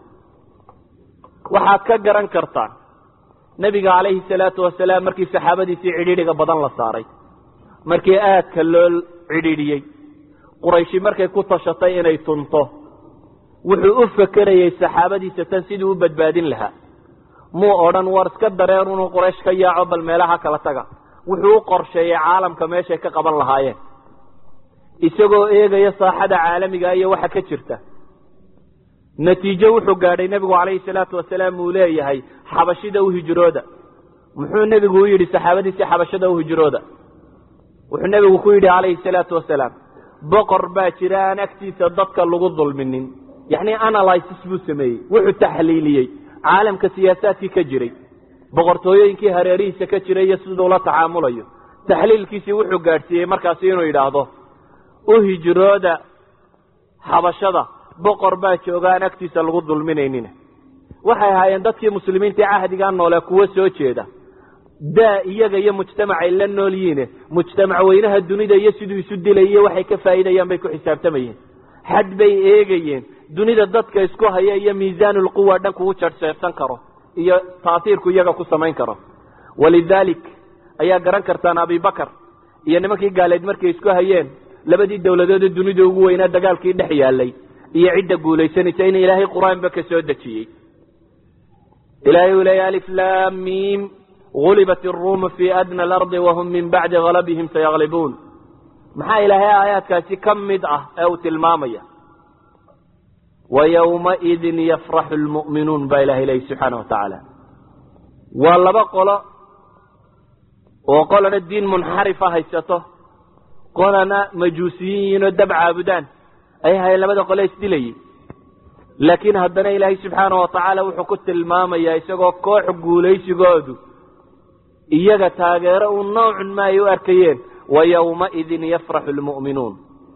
waxaad ka garan kartaan nebiga calayhi salaatu wasalaam markii saxaabadiisii cidhiidhiga badan la saaray markii aadka loo cidhiidhiyey qurayshi markay ku tashatay inay tunto wuxuu u fekerayey saxaabadiisa tan siduu u badbaadin lahaa muu odhan war iska dareen inuu quraysh ka yaaco bal meelaha kala taga wuxuu u qorsheeyey caalamka meeshay ka qaban lahaayeen isagoo eegaya saaxada caalamiga iyo waxa ka jirta natiijo wuxuu gaadhay nebigu calayhi salaatu wasalaam uu leeyahay xabashida u hijrooda muxuu nebigu u yidhi saxaabadiisii xabashada u hijrooda wuxuu nebigu ku yidhi calayhi salaatu wasalaam boqor baa jira aan agtiisa dadka lagu dulminin yacni analysis buu sameeyey wuxuu taxliiliyey caalamka siyaasaadkii ka jiray boqortooyooyinkii hareerihiisa ka jiray iyo siduu la tacaamulayo taxliilkiisii wuxuu gaadhsiiyey markaasi inuu yidhaahdo u hijrooda xabashada boqor baa jooga aan agtiisa lagu dulminaynina waxay ahaayeen dadkii muslimiinta ee cahdigaa noole kuwo soo jeeda daa iyaga iyo mujtamacay la nool yihiine mujtamac weynaha dunida iyo siduu isu dilayiyo waxay ka faa'iidayaan bay ku xisaabtamayeen xad bay eegayeen dunida dadka isku haya iyo miisaanulquwa dhan kugu jarhseersan karo iyo taasiirku iyaga ku samayn karo walidalik ayaa garan kartaan abibakar iyo nimankii gaaleed markay isku hayeen labadii dowladoodee dunida ugu weynaa dagaalkii dhex yaalay iyo cidda guulaysanaysa in ilaahay qur-aanba ka soo dejiyey ilahay uu leeya aliflamim gulibat iruumu fi adna alardi wahum min bacdi galabihim sayaglibuun maxaa ilaahay aayaadkaasi ka mid ah ee uu tilmaamaya wayawmaidin yafraxu lmu'minuun baa ilahay leeya subxaana wa tacaala waa laba qolo oo qolana diin munxarifa haysato qolana majuusiyiinoo dab caabudaan ay ahayen labada qole isdilayay laakiin haddana ilaahay subxaana wa tacaala wuxuu ku tilmaamayaa isagoo koox guulaysigoodu iyaga taageero uu noocun ma ay u arkayeen wa yawmaidin yafraxu lmu'minuun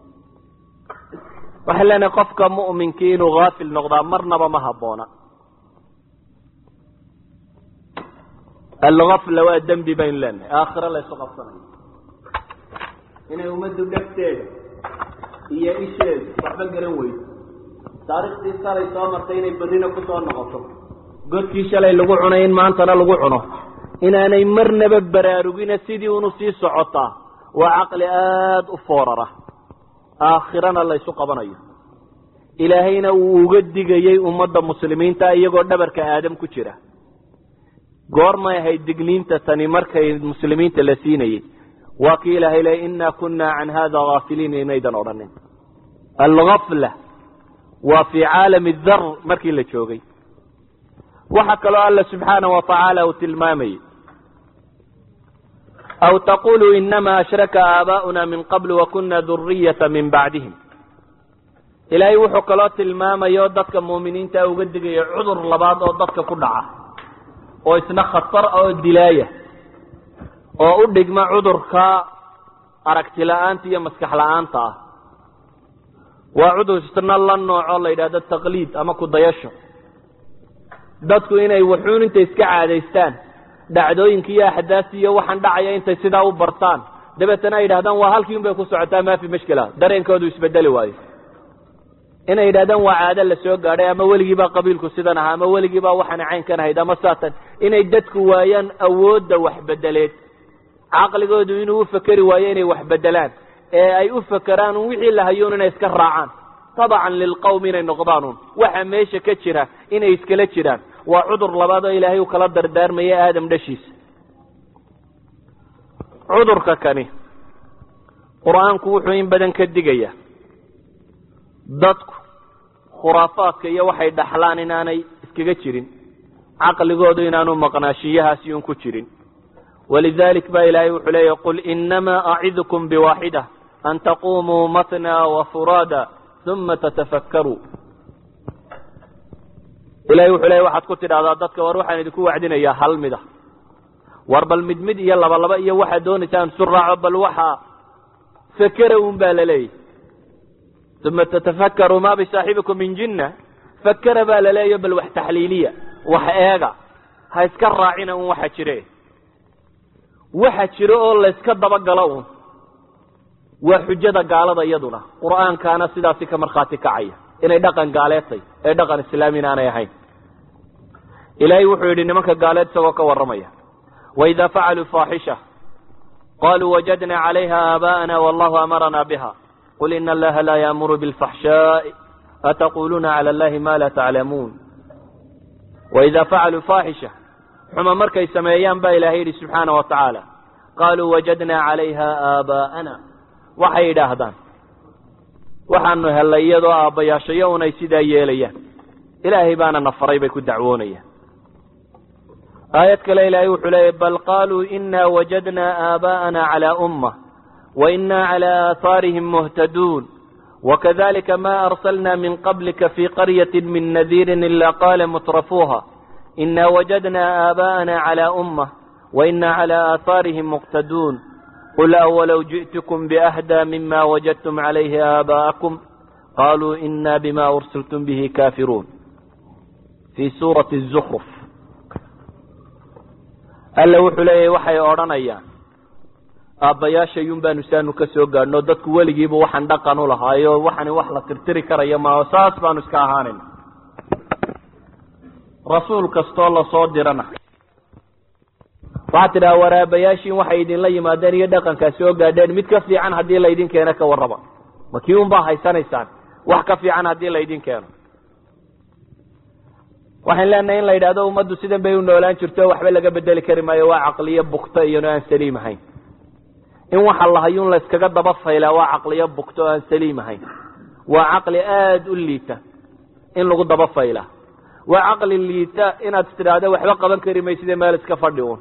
waxay leenahay qofka mu'minkii inuu haafil noqdaa marnaba ma habboona algafla waa dembi baynu leenahay aakhiro laysu qabsanayo inay ummaddu dhegteeda iyo isheedu waxba garan weydo taariikhdii salay soo martay inay berrina kusoo noqoto godkii shalay lagu cunay in maantana lagu cuno inaanay marnaba baraarugina sidii unu sii socotaa waa caqli aada u foorara aakhirana laysu qabanayo ilaahayna uu uga digayay ummadda muslimiinta iyagoo dhabarka aadam ku jira goormay ahayd digniinta tani markay muslimiinta la siinayay waa kii ilaahay le inaa kunaa can hada haafiliin inaydan odhanin algafla waa fii caalami dar markii la joogay waxaa kaloo alla subxaana wa tacaala uu tilmaamayay aw taquluu inama ashraka aabaa'una min qabl wakuna duriyata min bacdihim ilaahay wuxuu kaloo tilmaamayo dadka muuminiinta uga digaya cudur labaad oo dadka ku dhaca oo isna khatar oo dilaaya oo u dhigma cudurka aragti la-aanta iyo maskax la-aanta ah waa cudur isna la nooco la yidhahdo taqliid ama kudayasho dadku inay waxuun intay iska caadaystaan dhacdooyinka iyo axdaasi iyo waxaan dhacaya intay sidaa u bartaan dabeetana ay yidhahdaan waa halkii un bay ku socotaa maafi mashkila dareenkoodu isbedeli waayo inay yidhahdaan waa caado la soo gaadhay ama weligiibaa qabiilku sidan ahaa ama weligiibaa waxaana caynkan ahayd ama saatan inay dadku waayaan awoodda waxbedeleed caqligoodu inuu u fekeri waayo inay wax bedelaan ee ay u fekeraan un wixii la hayuun inay iska raacaan tabacan lilqawmi inay noqdaan un waxa meesha ka jira inay iskala jiraan waa cudur labaad oo ilaahay uu kala dardaarmaya aadam dhashiisa cudurka kani qur-aanku wuxuu in badan ka digaya dadku khuraafaadka iyo waxay dhaxlaan inaanay iskaga jirin caqligoodu inaanu maqnaashiyahaasi un ku jirin walidalik ba ilaahay wuxuu leeyahy qul inama acidkum biwaaxida an taqumuu matna wafuraada uma tatafakkaruu ilahay wuxuu leeyahy waxaad ku tidhahdaa dadka war waxaan idinku wacdinayaa hal mida war bal mid mid iyo laba laba iyo waxaad doonaysaan isu raaco bal waxaa fakera un baa la leeyahy uma tatafakkaruu ma bisaaxibikum min jinna fakera baa la leeyahy bal wax taxliiliya wax eega ha iska raacina un waxa jire waxa jiro oo layska dabagalo un waa xujada gaalada iyaduna qur'aankaana sidaasi ka markhaati kacaya inay dhaqan gaaleedtay ee dhaqan islaamina aanay ahayn ilaahay wuxuu yidhi nimanka gaaleed isagoo ka warramaya waidaa facaluu faaxisha qaluu wajadna calayha aabaa'ana wallahu amarana biha qul ina allaha laa yaamuru bilfaxshaa'i ataquluuna cala allahi ma la taclamuun waidaa facaluu faaxisha xuma markay sameeyaan baa ilahay yidhi subxaana wa tacaala qaaluu wajadna calayha aabaa'ana waxay yidhaahdaan waxaanu hellay iyadoo aabbayaashayo unay sidaa yeelayaan ilaahay baana na faray bay ku dacwoonayaan aayad kale ilaahay wuxuu leeyahy bal qaluu ina wajadna aabaa'ana calaa umma wa ina calaa aahaarihim muhtaduun wakadalika ma arsalna min qablika fi qaryati min nadiirin ila qala mutrafuuha ina wajadna aabaa'ana calaa umma wa ina calaa aahaarihim muqtaduun qul awalow ji'tukum biahdaa mima wajadtum calayhi aabaa'akum qaluu ina bima ursiltum bihi kaafiruun fii suurati zukruf alla wuxuu leeyahay waxay odhanayaan aabbayaashayun baanu saanu ka soo gaadhno dadku weligiiba waxaan dhaqan u lahaayo waxani wax la tirtiri karayo maaho saas baanu iska ahaanayna rasuul kastoo lasoo dirana waxaad tidhaha waraabayaashiin waxay idinla yimaadeen iyo dhaqankaa soo gaadheen mid ka fiican haddii laydin keeno ka warraba ma kii un baa haysanaysaan wax ka fiican haddii laydin keeno waxaan leenahay in la yidhahdo ummaddu sidan bay u noolaan jirto waxba laga bedeli kari maayo waa caqliyo bugto iyano aan saliim ahayn in waxa lahayuun la yskaga daba faylaa waa caqliyo bugto oo aan saliim ahayn waa caqli aada u liita in lagu daba faylaa waa caqli liita inaad tidhaahdo waxba qaban kari mayside meel iska fadhi uun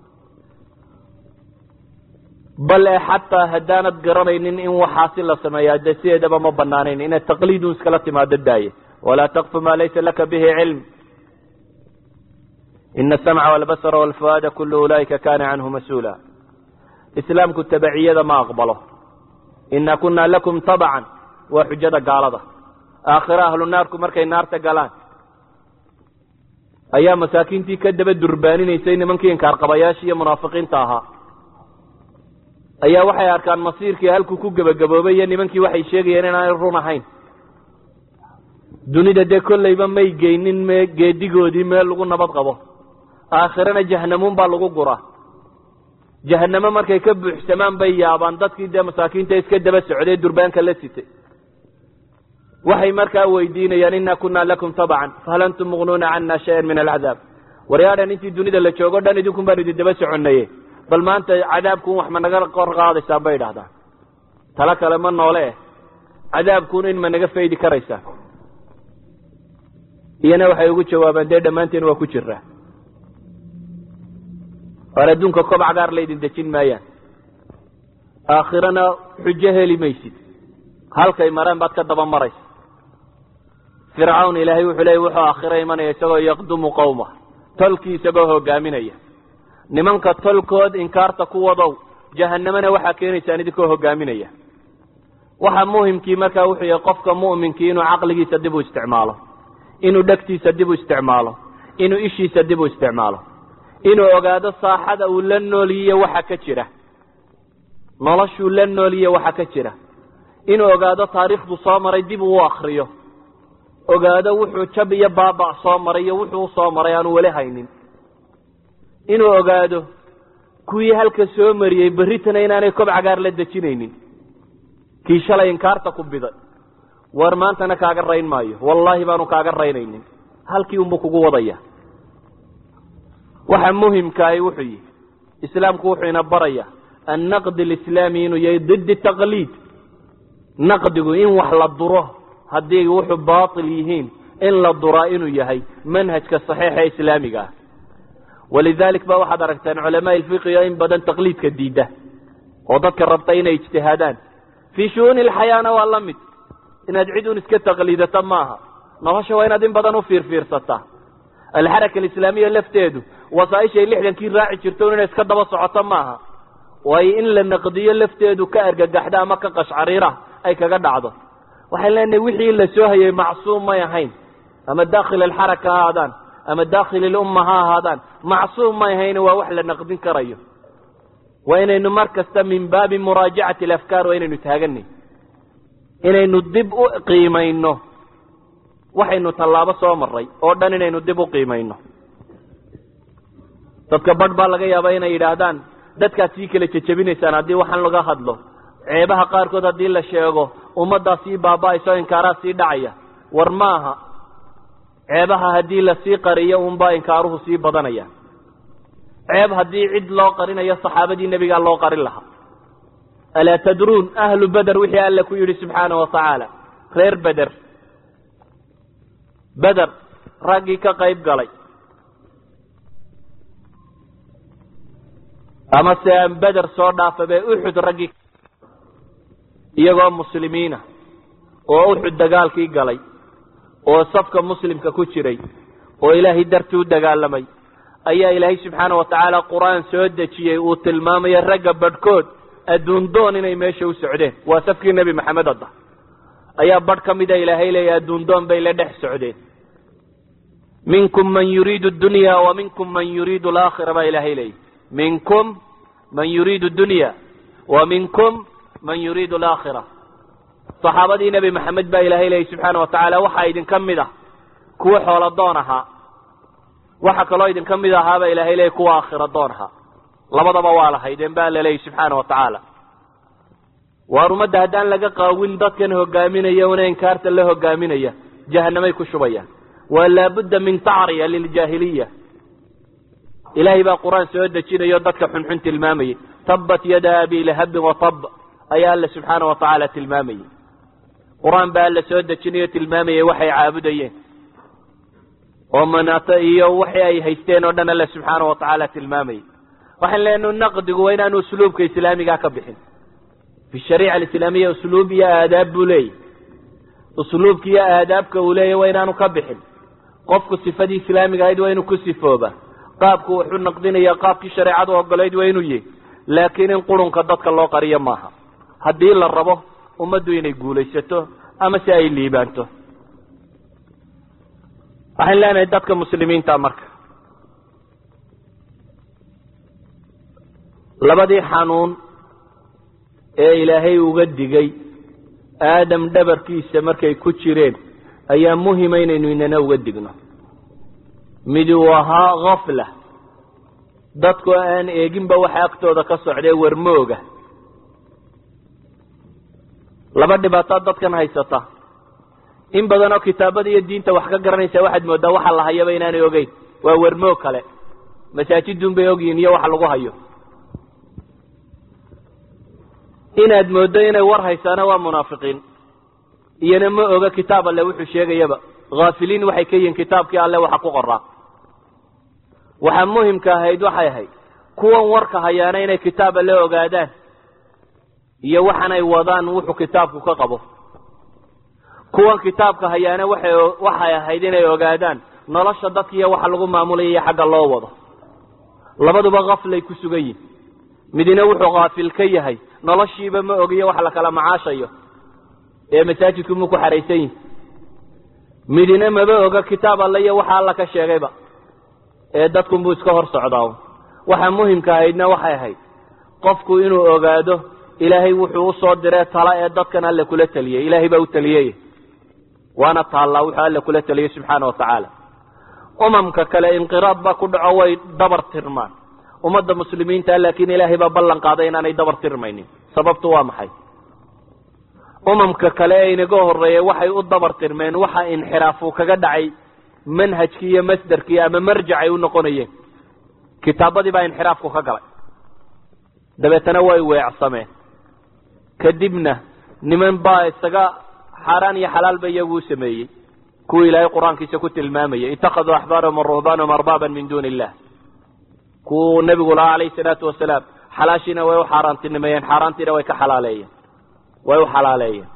bal e xataa haddaanad garanaynin in waxaasi la sameeyaa dee sideedaba ma banaanayn inaad taqliidun iskala timaado daaye walaa takfu maa laysa laka bihi cilm ina asamca walbasara walfuaada kullu ulaa'ika kana canhu mas-uula islaamku tabaciyada ma aqbalo ina kuna lakum tabcan waa xujada gaalada aakhire ahlu naarku markay naarta galaan ayaa masaakiintii ka daba durbaaninaysay nimankii inkaarqabayaashii iyo munaafiqiinta ahaa ayaa waxay arkaan masiirkii halkuu ku gebagaboobay iyo nimankii waxay sheegayeen inaanay run ahayn dunida dee kollayba may geynin me geedigoodii meel lagu nabad qabo aakhirana jahanamuun baa lagu guraa jahanamo markay ka buuxsamaan bay yaabaan dadkii dee masaakiinta iska daba socday durbaanka la sitay waxay markaa weydiinayaan ina kuna lakum tabcan fahal antum muqnuuna cana shayan min alcadaab waryaadhan intii dunida la joogo dhan idinkun baan idin daba soconaye bal maanta cadaabkuun wax ma naga qor qaadaysaan bay idhahdaan talo kale ma noole eh cadaabkuun in ma naga faydi karaysaan iyana waxay ugu jawaabaan dee dhammaanteen waa ku jiraa waar adduunka kobac gaar laydin dejin maayaan aakhirana xujo heli maysid halkay mareen baad ka daba maraysa fircawn ilaahay wuxuu leeyay wuxuu aakhiro imanaya isagoo yaqdumu qowma tolkii isagoo hogaaminaya nimanka tolkood inkaarta ku wadow jahanamana waxaa keenaysaan idinkoo hogaaminaya waxa muhimkii markaa wuxuu yahay qofka mu'minkii inuu caqligiisa dib u isticmaalo inuu dhegtiisa dib u isticmaalo inuu ishiisa dib u isticmaalo inuu ogaado saaxada uu la nooliyo waxa ka jira noloshuu la nooliyo waxa ka jira inuu ogaado taariikhdu soo maray dib uu akriyo ogaado wuxuu jab iyo baaba soo maray iyo wuxuu soo maray aanu weli haynin inuu ogaado kuwii halka soo mariyey berritana inaanay kob cagaar la dejinaynin kii shalay inkaarta ku biday war maantana kaaga rayn maayo wallaahi baanu kaaga raynaynin halkii unbuu kugu wadaya waxa muhimkaahi wuxuu yihi islaamku wuxuu ina baraya annaqdi alislaami inuu yahay didi taqliid naqdigu in wax la duro haddii wuxuu baatil yihiin in la duraa inuu yahay manhajka saxiixa ee islaamiga ah walidalik ba waxaad aragteen culamaa ilfiqiga in badan taqliidka diida oo dadka rabta inay ijtihaadaan fii shu'uuni alxayaana waa la mid inaad cid un iska taqliidata maaha nolosha waa inaad in badan u fiirfiirsataa alxaraka alislaamiya lafteedu wasaaishay lixdankii raaci jirto inay iska daba socoto maaha waayo in la naqdiyo lafteedu ka argagaxda ama ka qashcariira ay kaga dhacdo waxaan leenahay wixii la soo hayay macsuum may ahayn ama dakhil alxaraka ha ahaadaan ama dakhil ilumma ha ahaadaan macsuum may ahayn waa wax la naqdin karayo waa inaynu mar kasta min baabi muraajacati alafkaar waa inaynu taaganay inaynu dib u qiimayno waxaynu tallaabo soo maray oo dhan inaynu dib u qiimayno dadka badh baa laga yaabaa inay yidhaahdaan dadkaad sii kala jejebinaysaan haddii waxaan laga hadlo ceebaha qaarkood haddii la sheego ummaddaa sii baaba'ayso inkaaraa sii dhacaya war maaha ceebaha haddii lasii qariyo unbaa inkaaruhu sii badanaya ceeb haddii cid loo qarinayo saxaabadii nebigaa loo qarin lahaa alaa tadruun ahlu beder wixii alle ku yidhi subxaana wa tacaala reer beder beder raggii ka qayb galay ama se aan beder soo dhaafabe uxud raggii iyagoo muslimiina oo uxud dagaalkii galay oo safka muslimka ku jiray oo ilaahay dartii u dagaalamay ayaa ilaahay subxaana wa tacaala qur-aan soo dejiyey uu tilmaamayo ragga badhkood adduundoon inay meesha u socdeen waa safkii nebi maxamed hadda ayaa badh ka mida ilaahay leeya adduundoon bay la dhex socdeen minkum man yuriidu dunya wa minkum man yuriidu alaakhira baa ilaahay leeya minkum man yuriidu dunya wa minkum man yuriidu alaakhira saxaabadii nebi maxamed baa ilaahay leeyay subxaana wa tacaala waxaa idinka mid ah kuwa xoolo doon ahaa waxa kaloo idinka mid ahaaba ilaahay leeyay kuwa aakhira doon ahaa labadaba waa lahaydeen baa la leeyay subxaana wa tacaala waar ummadda haddaan laga qaawin dadkan hogaaminaya una inkaarta la hogaaminaya jahanamay ku shubayaan waa laabudda min tacriya liljaahiliya ilaahay baa qur-aan soo dejinayo dadka xunxun tilmaamayay tabbat yada abi lahabin watab ayaa alla subxaana wa tacaala tilmaamayay qur-aan baa alla soo dejinayo tilmaamayay waxay caabudayeen oo manaato iyo waxii ay haysteen oo dhan alla subxaana wa tacaala tilmaamayay waxaan leenaha naqdigu waa inaanu usluubka islaamigaa ka bixin fi shariica alislaamiya usluub iyo aadaab buu leeyahy usluubka iyo aadaabka uu leeyahy waa inaanu ka bixin qofku sifadii islaamiga ahayd waa inuu ku sifooba qaabku wuxuu naqdinaya qaabkii shareecadu ogolayd waa inuu yihi laakiin in qurunka dadka loo qariyo maaha haddii la rabo ummaddu inay guulaysato ama si ay liibaanto waxaan leenahay dadka muslimiinta marka labadii xanuun ee ilaahay uga digay aadam dhabarkiisa markay ku jireen ayaa muhima inaynu inana uga digno midi uu ahaa khafla dadku aan eeginba waxa agtooda ka socdee warmooga laba dhibaataa dadkan haysata in badan oo kitaabada iyo diinta wax ka garanaysa waxaad moodaa waxa la hayaba inaanay ogeyn waa warmoog kale masaajidun bay ogyihin iyo waxa lagu hayo inaad mooddo inay war haysaana waa munaafiqiin iyona ma oga kitaab alle wuxuu sheegayaba haafiliin waxay ka yihiin kitaabkii alle waxa ku qoraa waxaa muhimka ahayd waxay ahayd kuwan warka hayaana inay kitaab alle ogaadaan iyo waxanay wadaan wuxuu kitaabku ka qabo kuwan kitaabka hayaana waxay waxay ahayd inay ogaadaan nolosha dadka iyo waxa lagu maamulaya iyo xagga loo wado labaduba kaflay ku sugan yihin midina wuxuu kaafil ka yahay noloshiiba ma ogiyo wax la kala macaashayo ee masaajidku muu ku xaraysan yihi midina maba oga kitaab alle iyo waxa alla ka sheegayba ee dadkunbuu iska hor socdaa waxa muhimka ahaydna waxay ahayd qofku inuu ogaado ilaahay wuxuu usoo diree tala ee dadkan alle kula taliyey ilaahay baa u taliyey waana taallaa wuxuu alle kula taliyey subxaana watacaala umamka kale inqiraad baa ku dhaco way dabar tirmaan ummadda muslimiinta laakiin ilaahay baa ballan qaaday inaanay dabar tirmaynin sababtu waa maxay umamka kale ee inaga horeeyey waxay u dabar tirmeen waxa inxiraafu kaga dhacay manhajkii iyo masderkii ama marjacay u noqonayeen kitaabadii baa inxiraafku ka galay dabeetana way weecsameen kadibna niman baa isaga xaaraan iyo xalaalba iyagu u sameeyey kuwii ilaahay qur-aankiisa ku tilmaamayay itakaduu axbaarahum arruhbaanahum arbaaban min duuni illah kuwuu nebigu lahaa calayhi salaatu wasalaam xalaashiina way u xaaraantinimeeyeen xaaraantiina way ka xalaaleeyeen way u xalaaleeyeen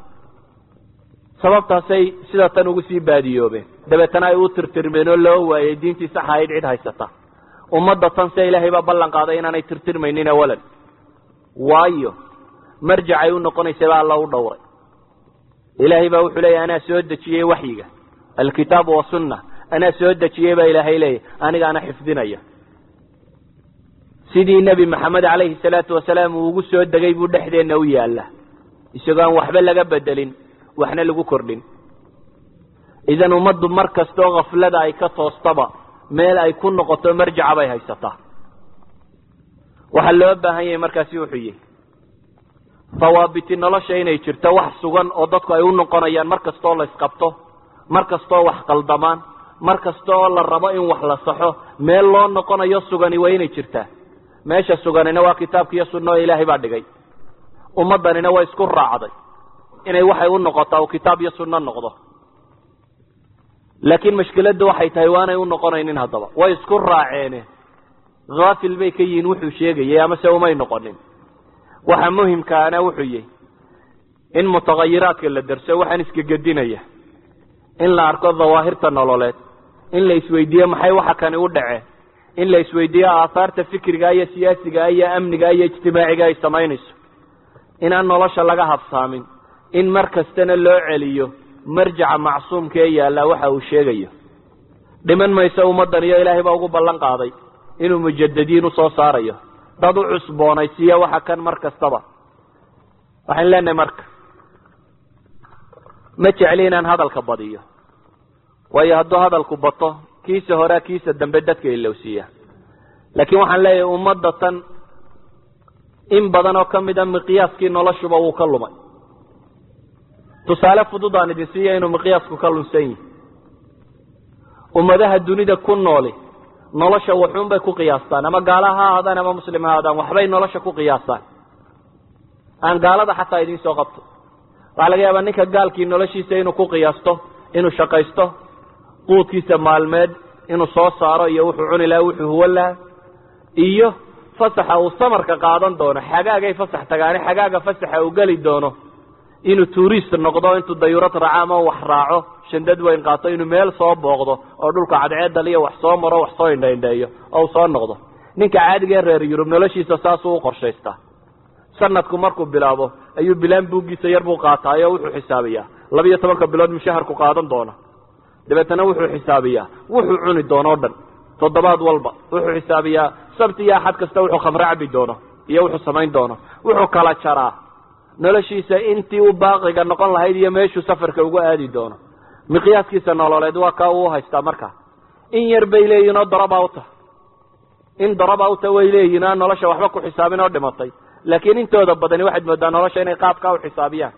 sababtaasay sida tan ugu sii baadiyoobeen dabeetana ay u tirtirmeen oo loo waayey diintii sax ahayd cid haysata ummadda tan se ilaahay baa ballan qaaday inaanay tirtirmaynin awalan waayo marjacay u noqonaysaba alla u dhowray ilaahay baa wuxuu leeyahy anaa soo dejiyey waxyiga alkitaabu wasunna anaa soo dejiyey baa ilaahay leeyahy anigaana xifdinaya sidii nebi maxamed calayhi salaatu wasalaam uu ugu soo degay buu dhexdeenna u yaalla isagoo aan waxba laga bedelin waxna lagu kordhin idan ummaddu mar kastoo khaflada ay ka toostaba meel ay ku noqoto marjaca bay haysataa waxaa loo baahan yahay markaasi wuxuu yihi hawaabiti nolosha inay jirto wax sugan oo dadku ay u noqonayaan mar kastoo la isqabto mar kastoo wax qaldamaan mar kastoo la rabo in wax la saxo meel loo noqonayo sugani waa inay jirtaa meesha suganina waa kitaabkiiyo sunna oo ilaahay baa dhigay ummaddanina way isku raacday inay waxay u noqotaa uu kitaab iyo sunno noqdo laakiin mashkiladdu waxay tahay waanay u noqonaynin haddaba way isku raaceene haafil bay ka yihiin wuxuu sheegayay amase umay noqonin waxa muhimkaana wuxuu yihi in mutagayiraadka la derso waxaan iskagedinaya in la arko dawaahirta nololeed in la isweydiiyo maxay waxa kani u dhaceen in la isweydiiyo aahaarta fikriga iyo siyaasiga iyo amniga iyo ijtimaaciga ay samaynayso inaan nolosha laga habsaamin in mar kastana loo celiyo marjaca macsuumka ee yaallaa waxa uu sheegayo dhiman mayso ummaddan iyo ilaahay baa ugu ballan qaaday inuu mujadadiin usoo saarayo dad u cusboonaysiiya waxa kan mar kastaba waxaan leenahay marka ma jecli inaan hadalka badiyo waayo hadduu hadalku bato kiisa horea kiisa dambe dadka ilowsiiya laakiin waxaan leeyahay ummadda tan in badan oo ka mida miqyaaskii noloshuba wuu ka lumay tusaale fudud aan idin siiya inuu miqyaasku ka lunsan yihi ummadaha dunida ku nooli nolosha waxuun bay ku qiyaastaan ama gaala ha ahaadaan ama muslim ha ahaadaan waxbay nolosha ku qiyaastaan aan gaalada xataa idiin soo qabto waxaa laga yaabaa ninka gaalkii noloshiisa inuu ku qiyaasto inuu shaqaysto quudkiisa maalmeed inuu soo saaro iyo wuxuu cuni lahaa wuxuu huwan lahaa iyo fasaxa uu samarka qaadan doono xagaagay fasax tagaane xagaaga fasaxa uu geli doono inuu tuurist noqdo intuu dayurad raaco ama wax raaco shandad weyn qaato inuu meel soo booqdo oo dhulka cadceedal iyo wax soo maro wax soo indhaindheeyo oo uu soo noqdo ninka caadigae reer yurub noloshiisa saasuu u qorshaystaa sanadku markuu bilaabo ayuu bilaan buuggiisa yar buu qaataayo wuxuu xisaabiyaa labiyo tobanka bilood mushaharku qaadan doona dabeetana wuxuu xisaabiyaa wuxuu cuni doono o dhan toddobaad walba wuxuu xisaabiyaa sabti iyo axad kasta wuxuu khamre cabi doono iyo wuxuu samayn doono wuxuu kala jaraa noloshiisa intii u baaqiga noqon lahayd iyo meeshuu safarka ugu aadi doono miqyaaskiisa nololeed waa kaa uu haystaa markaa in yar bay leeyihin oo darabauta in darabauta way leeyihin aan nolosha waxba ku xisaabin oo dhimatay laakiin intooda badani waxaad moodaa nolosha inay qaabkaa u xisaabiyaan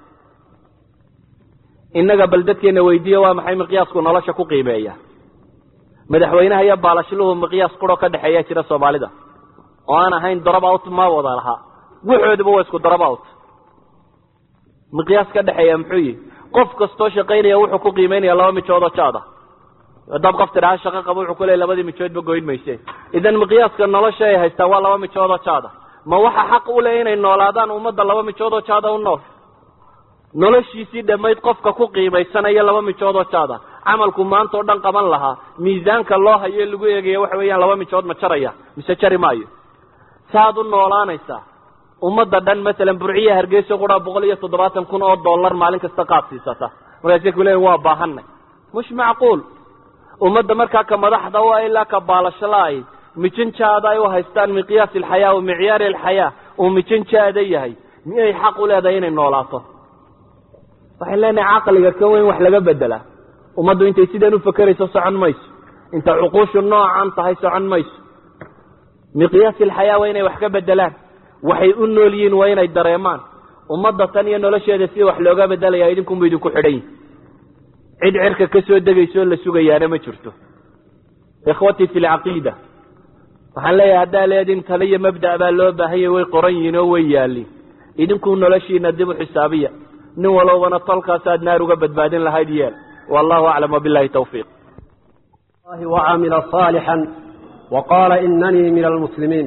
innaga bal dadkeena weydiiye waa maxay miqyaasku nolosha ku qiimeeya madaxweynaha iyo baalashluhu miqyaas quro ka dhexeeya jira soomaalida oo aan ahayn darabout ma wada lahaa waxoodiba waa isku darabout miqyaas ka dhexeeya muxuu yihi qof kastoo shaqaynaya wuxuu ku qiimeynaya laba mijood oo jaada hadaad qof tidhaha shaqo qaba wuxuu ku leey labadii mijoodba goyn mayse idan miqyaaska nolosha ay haystaan waa laba mijood oo jaada ma waxa xaq u leh inay noolaadaan ummadda laba mijood oo jaada u nool noloshiisii dhammayd qofka ku qiimaysanaya laba mijood oo jaada camalku maanta oo dhan qaban lahaa miisaanka loo hayo lagu eegaya waxa weeyaan laba mijood ma jaraya mise jari maayo saaad u noolaanaysaa ummadda dhan masalan burciya hargeysa qura boqol iyo toddobaatan kun oo dollar maalin kasta qaad siisata markaasay ku leeyiin waa baahanay mush macquul ummadda markaa ka madaxda u ah ilaa ka baalasholaaay mijinjaada ay u haystaan miqyaas ilxayaa o micyaari alxayaa uu mijinjaada yahay miyay xaq u leedahay inay noolaato waxay leenahay caqliga ka weyn wax laga bedelaa ummaddu intay sidan u fakerayso socon mayso inta cuquushu noocan tahay socon mayso miqyaas ilxayaa waa inay wax ka bedelaan waxay u nool yihiin waa inay dareemaan ummadda tan iyo nolosheeda sida wax looga bedelaya idinkunba idinku xidhan yihin cid cirka ka soo degayso la sugayaana ma jirto ikhwatii fi lcaqiida waxaan leeyahay haddaa leedin tale iyo mabda' baa loo baahanya way qoran yihiin oo way yaalin idinku noloshiina dib u xisaabiya nin walowbana tolkaasaad naar uga badbaadin lahayd yeel wallahu aclam wabilahi tawfiiq وعمل صالحا وقال إنني من المسلمين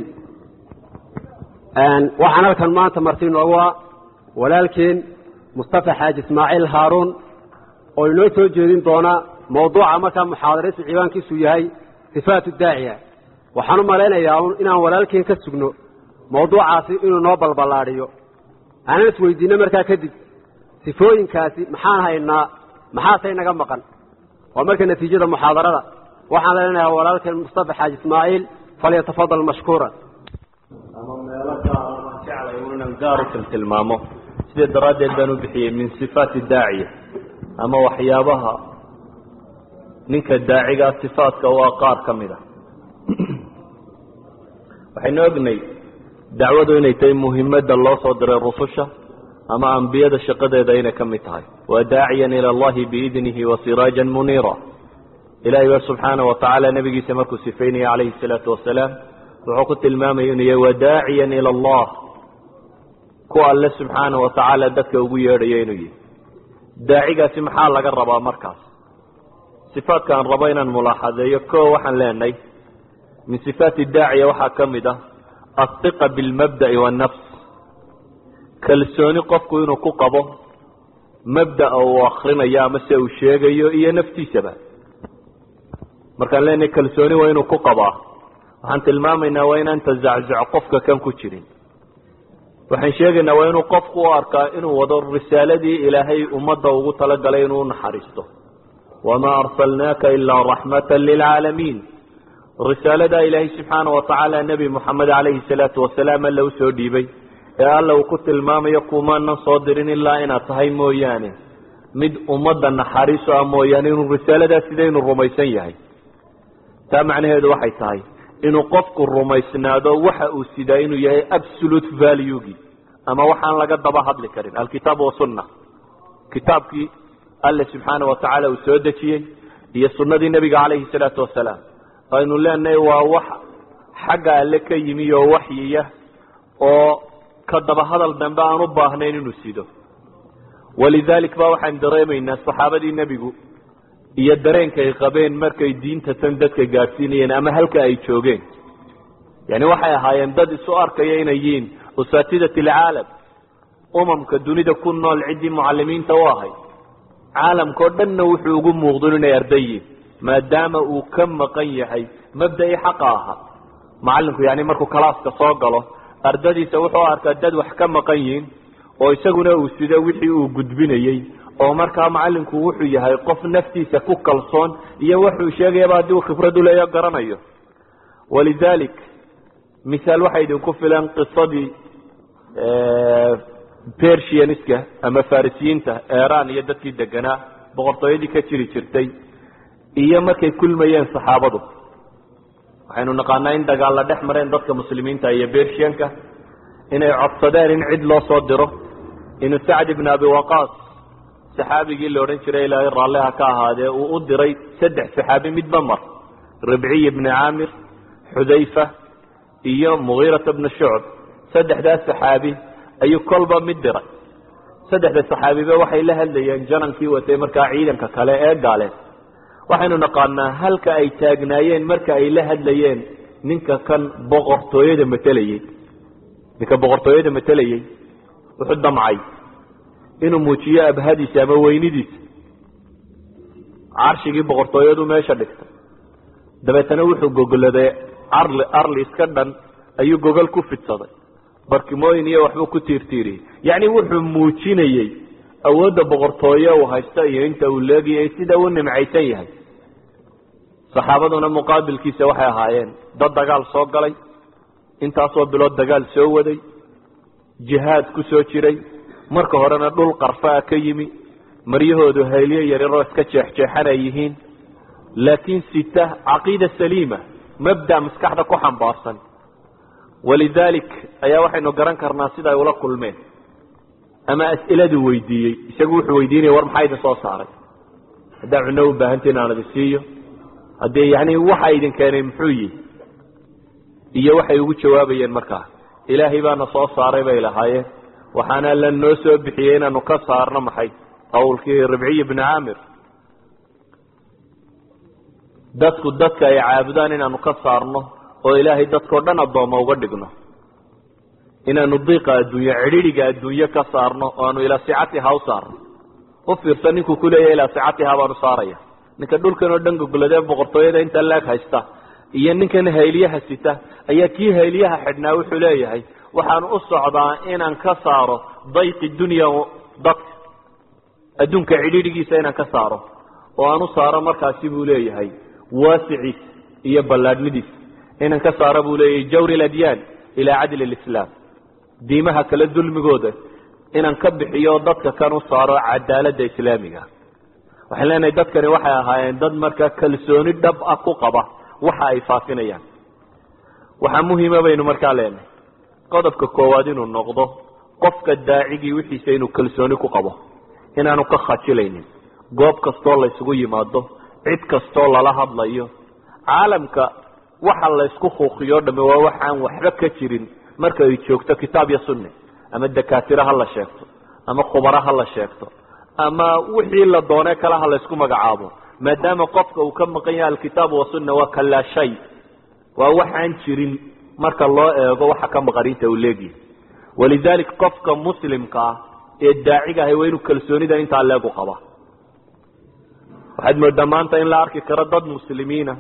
waxaan halkan maanta marti noogu ah walaalkeen mustafa xaaji ismaaciil haaruun oo inoo soo jeedin doona mawduuca markaa muxaadaraysa ciwaankiisu yahay sifaatu daaciya waxaan u malaynayaa inaan walaalkeen ka sugno mawduucaasi inuu noo balballaadhiyo aanan isweydiinno markaa kadib sifooyinkaasi maxaan haynaa maxaase naga maqan waa marka natiijada muxaadarada waxaan leenayaa walaalkeen mustafa xaaji ismaaciil falyatafadal mashkuura ama meelo gaar aan jeclay inaan gaar u tiltilmaamo sidaa daraaddeed baan u bixiyey min sifaati daaciya ama waxyaabaha ninka daacigaa sifaatka waa qaar ka mid a waxaynu ognay dacwadu inay tahay muhimadda loo soo diray rususha ama ambiyada shaqadeeda inay ka mid tahay waa daaciyan ila allahi biidnihi wa siraajan muniira ilahay ba subxaana wa tacaala nabigiisa markuu sifaynaya calayhi salaatu wasalaam wuxuu ku tilmaamaya inuu yahay wadaaciyan ila allah ku alle subxaana wa tacaala dadka ugu yeedhayo inuu yihi daacigaasi maxaa laga rabaa markaas sifaadka aan rabo inaan mulaaxadeeyo ko waxaan leenahay min sifaati daaciya waxaa ka mid ah athiqa bilmabda'i waannafs kalsooni qofku inuu ku qabo mabda'a uu akrinayo ama se uu sheegayo iyo naftiisaba markaan leenahay kalsooni waa inuu ku qabaa waxaan tilmaamaynaa waa inaan tazaczuc qofka kan ku jirin waxaan sheegaynaa waa inuu qofku u arkaa inuu wado risaaladii ilaahay ummadda ugu talagalay inuu unaxariisto wamaa arsalnaaka ilaa raxmata lilcaalamiin risaaladaa ilaahay subxaana wa tacaala nebi moxamed calayhi salaatu wasalaam alla usoo dhiibay ee alla uu ku tilmaamayo kumaanan soo dirin ilaa inaad tahay mooyaane mid ummadda naxariiso ah mooyaane inuu risaaladaas sida inuu rumaysan yahay taa macnaheedu waxay tahay inuu qofku rumaysnaado waxa uu sidaa inuu yahay absolute valuegi ama waxaan laga daba hadli karin alkitaab wasunna kitaabkii alle subxaana wa tacaala uu soo dejiyey iyo sunnadii nebiga calayhi salaatu wasalaam aynu leenahay waa wax xagga alle ka yimi oo waxyiya oo ka daba hadal dambe aan u baahnayn inuu sido walidalik ba waxaan dareemaynaa saxaabadii nebigu iyo dareenka ay qabeen markay diinta tan dadka gaadhsiinayeen ama halka ay joogeen yani waxay ahaayeen dad isu arkaya inay yihiin usaatidat alcaalam umamka dunida ku nool ciddii mucalimiinta u ahay caalamkao dhanna wuxuu ugu muuqdin inay ardayiin maadaama uu ka maqan yahay mabda'ii xaqa ahaa macalinku yani markuu kalaaska soo galo ardadiisa wuxuu arkaa dad wax ka maqan yihiin oo isaguna uu sido wixii uu gudbinayey oo markaa macalinku wuxuu yahay qof naftiisa ku kalsoon iyo wuxuu sheegayaba haddii uu khibrad uleeyo garanayo walidalik misaal waxay idinku filan qisadii persianiska ama farisiyiinta iran iyo dadkii deganaa boqortooyadii ka jiri jirtay iyo markay kulmayeen saxaabadu waxaynu naqaanaa in dagaal la dhex mareen dadka muslimiinta iyo bersianka inay codsadeen in cid loo soo diro inuu sacd ibn abi waqas saxaabigii la odhan jiray ilaahay raalliha ka ahaadee uu u diray saddex saxaabi midba mar ribciy ibni caamir xudayfa iyo mugiirata bna shucb saddexdaas saxaabi ayuu kolba mid diray saddexda saxaabiba waxay la hadlayeen janankii watay markaa ciidanka kale ee gaaleed waxaynu naqaanaa halka ay taagnaayeen marka ay la hadlayeen ninka kan boqortooyada matelayey ninka boqortooyada matelayey wuxuu damcay inuu muujiyo abhadiisa ama weynidiisa carshigii boqortooyadu meesha dhigtay dabeetana wuxuu gogoladay arli arli iska dhan ayuu gogol ku fidsaday barkimooyin iyo waxbuu ku tiirtiiriyey yacni wuxuu muujinayey awoodda boqortooye uu haysto iyo inta uu leegiyay sida uu nimcaysan yahay saxaabaduna muqaabilkiisa waxay ahaayeen dad dagaal soo galay intaasoo bilood dagaal soo waday jihaad ku soo jiray marka horena dhul qarfaa ka yimi maryahoodu haylyo yaryaroo iska jeexjeexan ay yihiin laakiin sita caqiida saliima mabda maskaxda ku xambaarsan walidalik ayaa waxaynu garan karnaa sida ay ula kulmeen ama as'iladuu weydiiyey isagu wuxuu weydiinaya war maxaa idin soo saaray haddaa cunno u baahantiin aan idin siiyo haddii yani waxa idin keenay muxuu yihi iyo waxay ugu jawaabayeen markaa ilaahay baana soo saaray bay lahaayeen waxaana la noo soo bixiyey inaanu ka saarno maxay qawlkii ribciy bni caamir dadku dadka ay caabudaan inaanu ka saarno oo ilaahay dadkao dhan addooma uga dhigno inaanu diiqa adduunye cidhidhiga adduunye ka saarno oo aanu ilaa sicatiha u saarno u fiirsan ninkuu kuleeyahy ilaa sicatiha baanu saaraya ninka dhulkan oo dhan gogoladee boqortooyada inta leeg haysta iyo ninkan haylyaha sita ayaa kii haylyaha xidhnaa wuxuu leeyahay waxaan u socdaa inaan ka saaro dayqi dunya dadka adduunka cidhidhigiisa inaan ka saaro oo aan u saaro markaasi buu leeyahay waasiciis iyo ballaadhnidiis inaan ka saaro buu leeyahay jawri ladyaan ilaa cadli lislaam diimaha kale dulmigooda inaan ka bixiyo dadka kan u saaro cadaaladda islaamiga waxaan leenahay dadkani waxay ahaayeen dad markaa kalsooni dhab ah ku qaba waxa ay faafinayaan waxaa muhiima baynu markaa leenahay qodobka koowaad inuu noqdo qofka daacigii wixiisa inuu kalsooni ku qabo inaanu ka khajilaynin goob kastoo laysugu yimaado cid kastoo lala hadlayo caalamka waxa laysku kuukiyo dhamme waa waxaan waxba ka jirin marka ay joogto kitaab iyo sunne ama dakaatiro ha la sheegto ama khubaro ha la sheegto ama wixii la doone kale ha laysku magacaabo maadaama qofka uu ka maqan yahay alkitaabu wasunna waa kalaa shay waa waxaan jirin marka loo eego waxa ka maqaninta uu leegyahay walidalik qofka muslimka ah ee daaciga ahay waa inuu kalsoonida intaa leegu qaba waxaad moodaa maanta in la arki karo dad muslimiina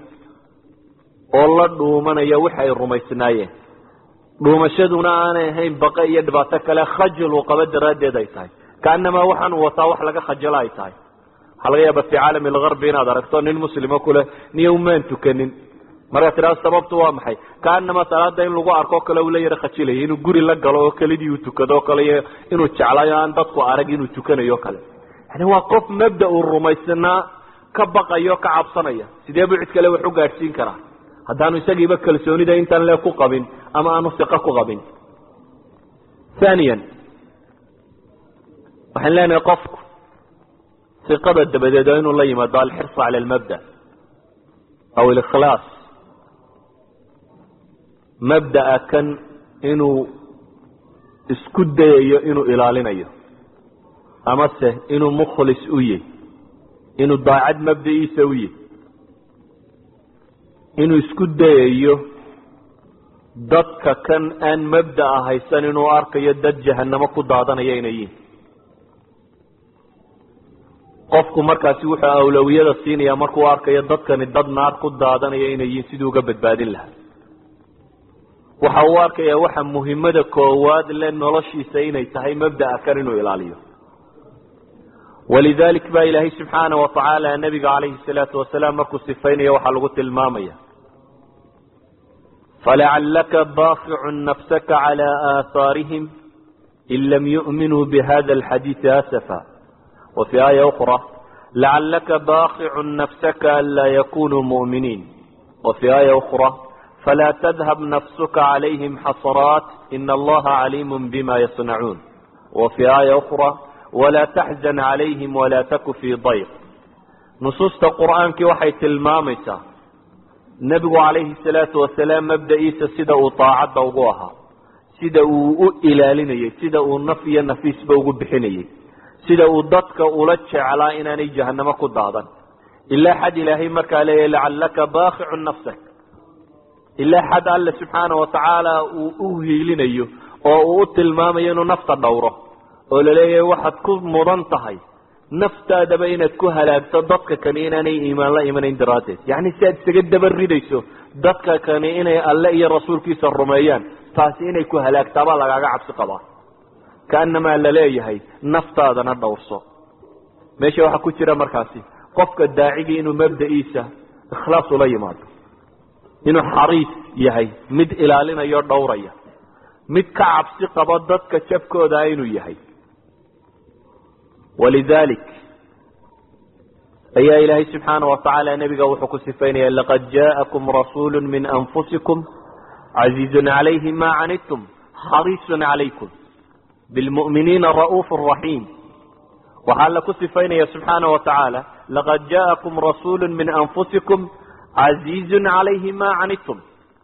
oo la dhuumanaya wix ay rumaysnaayeen dhuumashaduna aanay ahayn baqa iyo dhibaato kale khajal uu qabo daraaddeed ay tahay kaanamaa waxaanu wataa wax laga khajalo ay tahay waxaa laga yaaba fi caalami algarbi inaad aragto nin muslimo kule niyo maan tukanin markaad tidhahdo sababtu waa maxay kaanamaa salaada in lagu arko kale uu la yaro khajilayay inuu guri la galo oo kelidii uu tukado o kale iyo inuu jeclayo aan dadku arag inuu tukanayo o kale yani waa qof mabda uu rumaysnaa ka baqayo ka cabsanaya sidee buu cid kale wax u gaadhsiin karaa haddaanu isagiiba kalsoonida intaan le ku qabin ama aanu siqo ku qabin thaniyan waxaan leenahay qofku siqada dabadeed oo inuu la yimaado alxirsa cala almabda aw alikhlaas mabda'a kan inuu isku dayayo inuu ilaalinayo amase inuu mukhlis u yahy inuu daacad mabda'iisa u yahy inuu isku dayayo dadka kan aan mabda'a haysan inuu arkayo dad jahanamo ku daadanaya inay yihin qofku markaasi wuxuu awlawiyada siinaya markuu arkayo dadkani dad naar ku daadanaya inay yihiin siduu uga badbaadin lahaa waxa uu arkaya waxa muhimmada koowaad le noloshiisa inay tahay mabda'a kan inuu ilaaliyo walidalik baa ilaahay subxaana wa tacaala nabiga calayhi salaatu wasalaam markuu sifaynaya waxaa lagu tilmaamaya falacallaka baaqicun nafsaka cala aahaarihim in lam yu'minuu bihada alxadiidi asafa وفي آية أخرى لعلك باخع نفسك ألا يكونوا مؤمنين وفي آية أخرى فلا تذهب نفسك عليهم حصرات إن الله عليم بما يصنعون وفي آية أخرى ولا تحزن عليهم ولا تك في ضيق نصوص القرآن كي وحي تلمامسة نبي عليه الصلاة والسلام مبدأ إيسا سيدا وطاعة بوغوها سيدا إلاليني سيدا نفي نفيس بوغو بحيني sida uu dadka ula jeclaa inaanay jahanamo ku daadan ilaa xad ilaahay markaa leeyahy lacallaka baakicun nafsak ilaa xad alle subxaana watacaala uu u hiilinayo oo uu u tilmaamayo inuu nafta dhowro oo laleeyahay waxaad ku mudan tahay naftaadaba inaad ku halaagto dadka kani inaanay iimaan la imanayn daraaddeed yacni si aad isaga daba ridayso dadka kani inay alle iyo rasuulkiisa rumeeyaan taasi inay ku halaagtaabaa lagaaga cabsi qabaa kaanamaa la leeyahay naftaadana dhowrso meesha waxaa ku jira markaasi qofka daacigii inuu mabda'iisa ikhlaas ula yimaado inuu xariis yahay mid ilaalinaya o dhowraya mid ka cabsi qabo dadka jabkoodaa inuu yahay walidalik ayaa ilaahay subxaana watacaala nebiga wuxuu ku sifaynaya laqad jaa'akum rasuulu min anfusikum casiizun calayhi ma canidtum xariisun calaykum بالمؤمنين رؤوف رحيم وحال كسفين سبحانه وتعالى لقد جاءكم رسول من أنفسكم عزيز عليه ما عنتم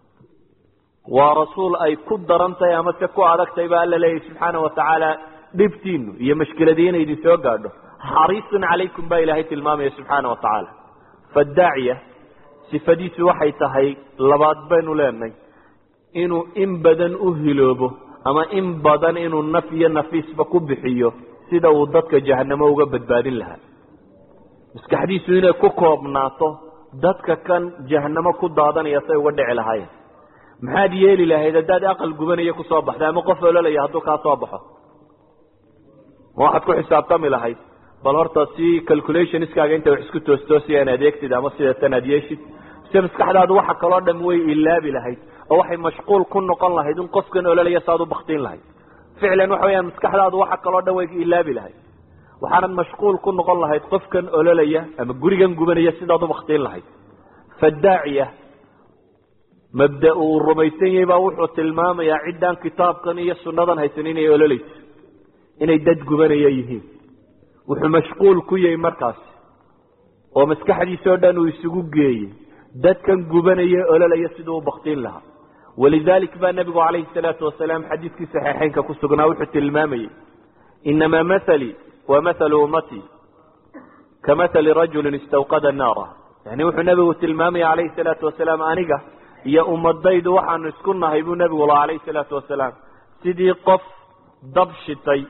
ورسول أي كدرنت يا مسكو عدكت يبقى الله سبحانه وتعالى dhibtiinu iyo mashkiladiina idin soo gaadho xariisun calaykum baa ilaahay tilmaamaya subxaana wa tacaala fadaaciya sifadiisu waxay tahay labaad baynu leenahay inuu in badan u hiloobo ama in badan inuu naf iyo nafiisba ku bixiyo sida uu dadka jahanamo uga badbaadin lahaa maskaxdiisu inay ku koobnaato dadka kan jahanamo ku daadanaya say uga dhici lahaayeen maxaad yeeli lahayd haddaad aqal gubanaya kusoo baxda ama qof ololaya hadduu kaa soo baxo ma waxaad ku xisaabtami lahayd bal horta si calculationskaaga inta wax isku toostoosiya aan adeegtid ama sidatan aad yeeshid se maskaxdaadu waxa kaloo dham way ilaabi lahayd oo waxay mashquul ku noqon lahayd in qofkan ololaya saad u baktiin lahayd ficlan waxa weyaan maskaxdaadu waxa kaloo dhan way ilaabi lahayd waxaanad mashquul ku noqon lahayd qofkan ololaya ama gurigan gubanaya sidaad u baktiin lahayd fadaaciya mabda uu rumaysan yahay baa wuxuu tilmaamayaa ciddaan kitaabkan iyo sunnadan haysan inay ololeyso inay dad gubanaya yihiin wuxuu mashquul ku yahay markaasi oo maskaxdiisa o dhan uu isugu geeyey dadkan gubanaya ololaya siduu u baktiin lahaa walidalik baa nabigu calayhi salaatu wasalaam xadiidkii saxiixeynka ku sugnaa wuxuu tilmaamayey inamaa mahalii wa mathalu ummatii ka mathali rajulin istawqada naara yani wuxuu nabigu tilmaamaya calayhi salaatu wasalaam aniga iyo ummadaydu waxaanu isku nahay buu nabigu laha calayhi salaatu wasalaam sidii qof dab shitay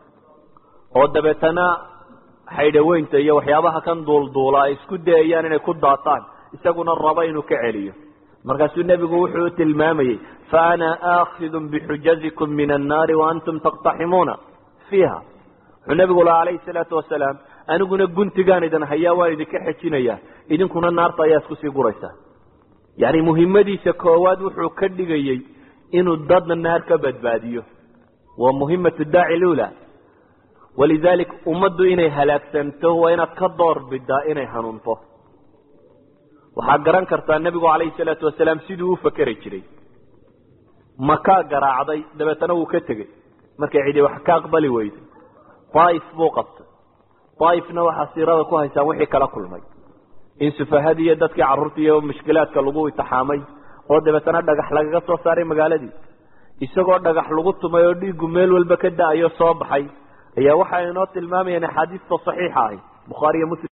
oo dabeetana xaydhaweynta iyo waxyaabaha kan duulduula ay isku dayayaan inay ku daataan isaguna raba inuu ka celiyo markaasuu nebigu wuxuu u tilmaamayey fa ana aakidun bixujazikum min annaari wa antum taqtaximuuna fiiha wuxuu nebigu laha calayhi salaatu wasalaam aniguna guntigaan idin hayaa waan idinka xejinayaa idinkuna naarta ayaa isku sii guraysaa yacni muhimmadiisa koowaad wuxuu ka dhigayey inuu dadna naar ka badbaadiyo waa muhimatu daaci lula walidalik ummaddu inay halaagsanto waa inaad ka door bidaa inay hanuunto waxaad garan kartaa nebigu calayhi salaatu wasalaam siduu u fakeri jiray makaa garaacday dabeetana wuu ka tegey markay cidi wax ka aqbali weyday daaif buu qabtay daaifna waxaa siirada ku haysaan wixii kala kulmay in sufahadii iyo dadkii carruurtii iyo mushkilaadka lagu itixaamay oo dabeetana dhagax lagaga soo saaray magaaladii isagoo dhagax lagu tumay oo dhiiggu meel walba ka da-ayo soo baxay ayaa waxa inoo tilmaamayaan axaadiista saxiixa ahi bukhaariyo muslim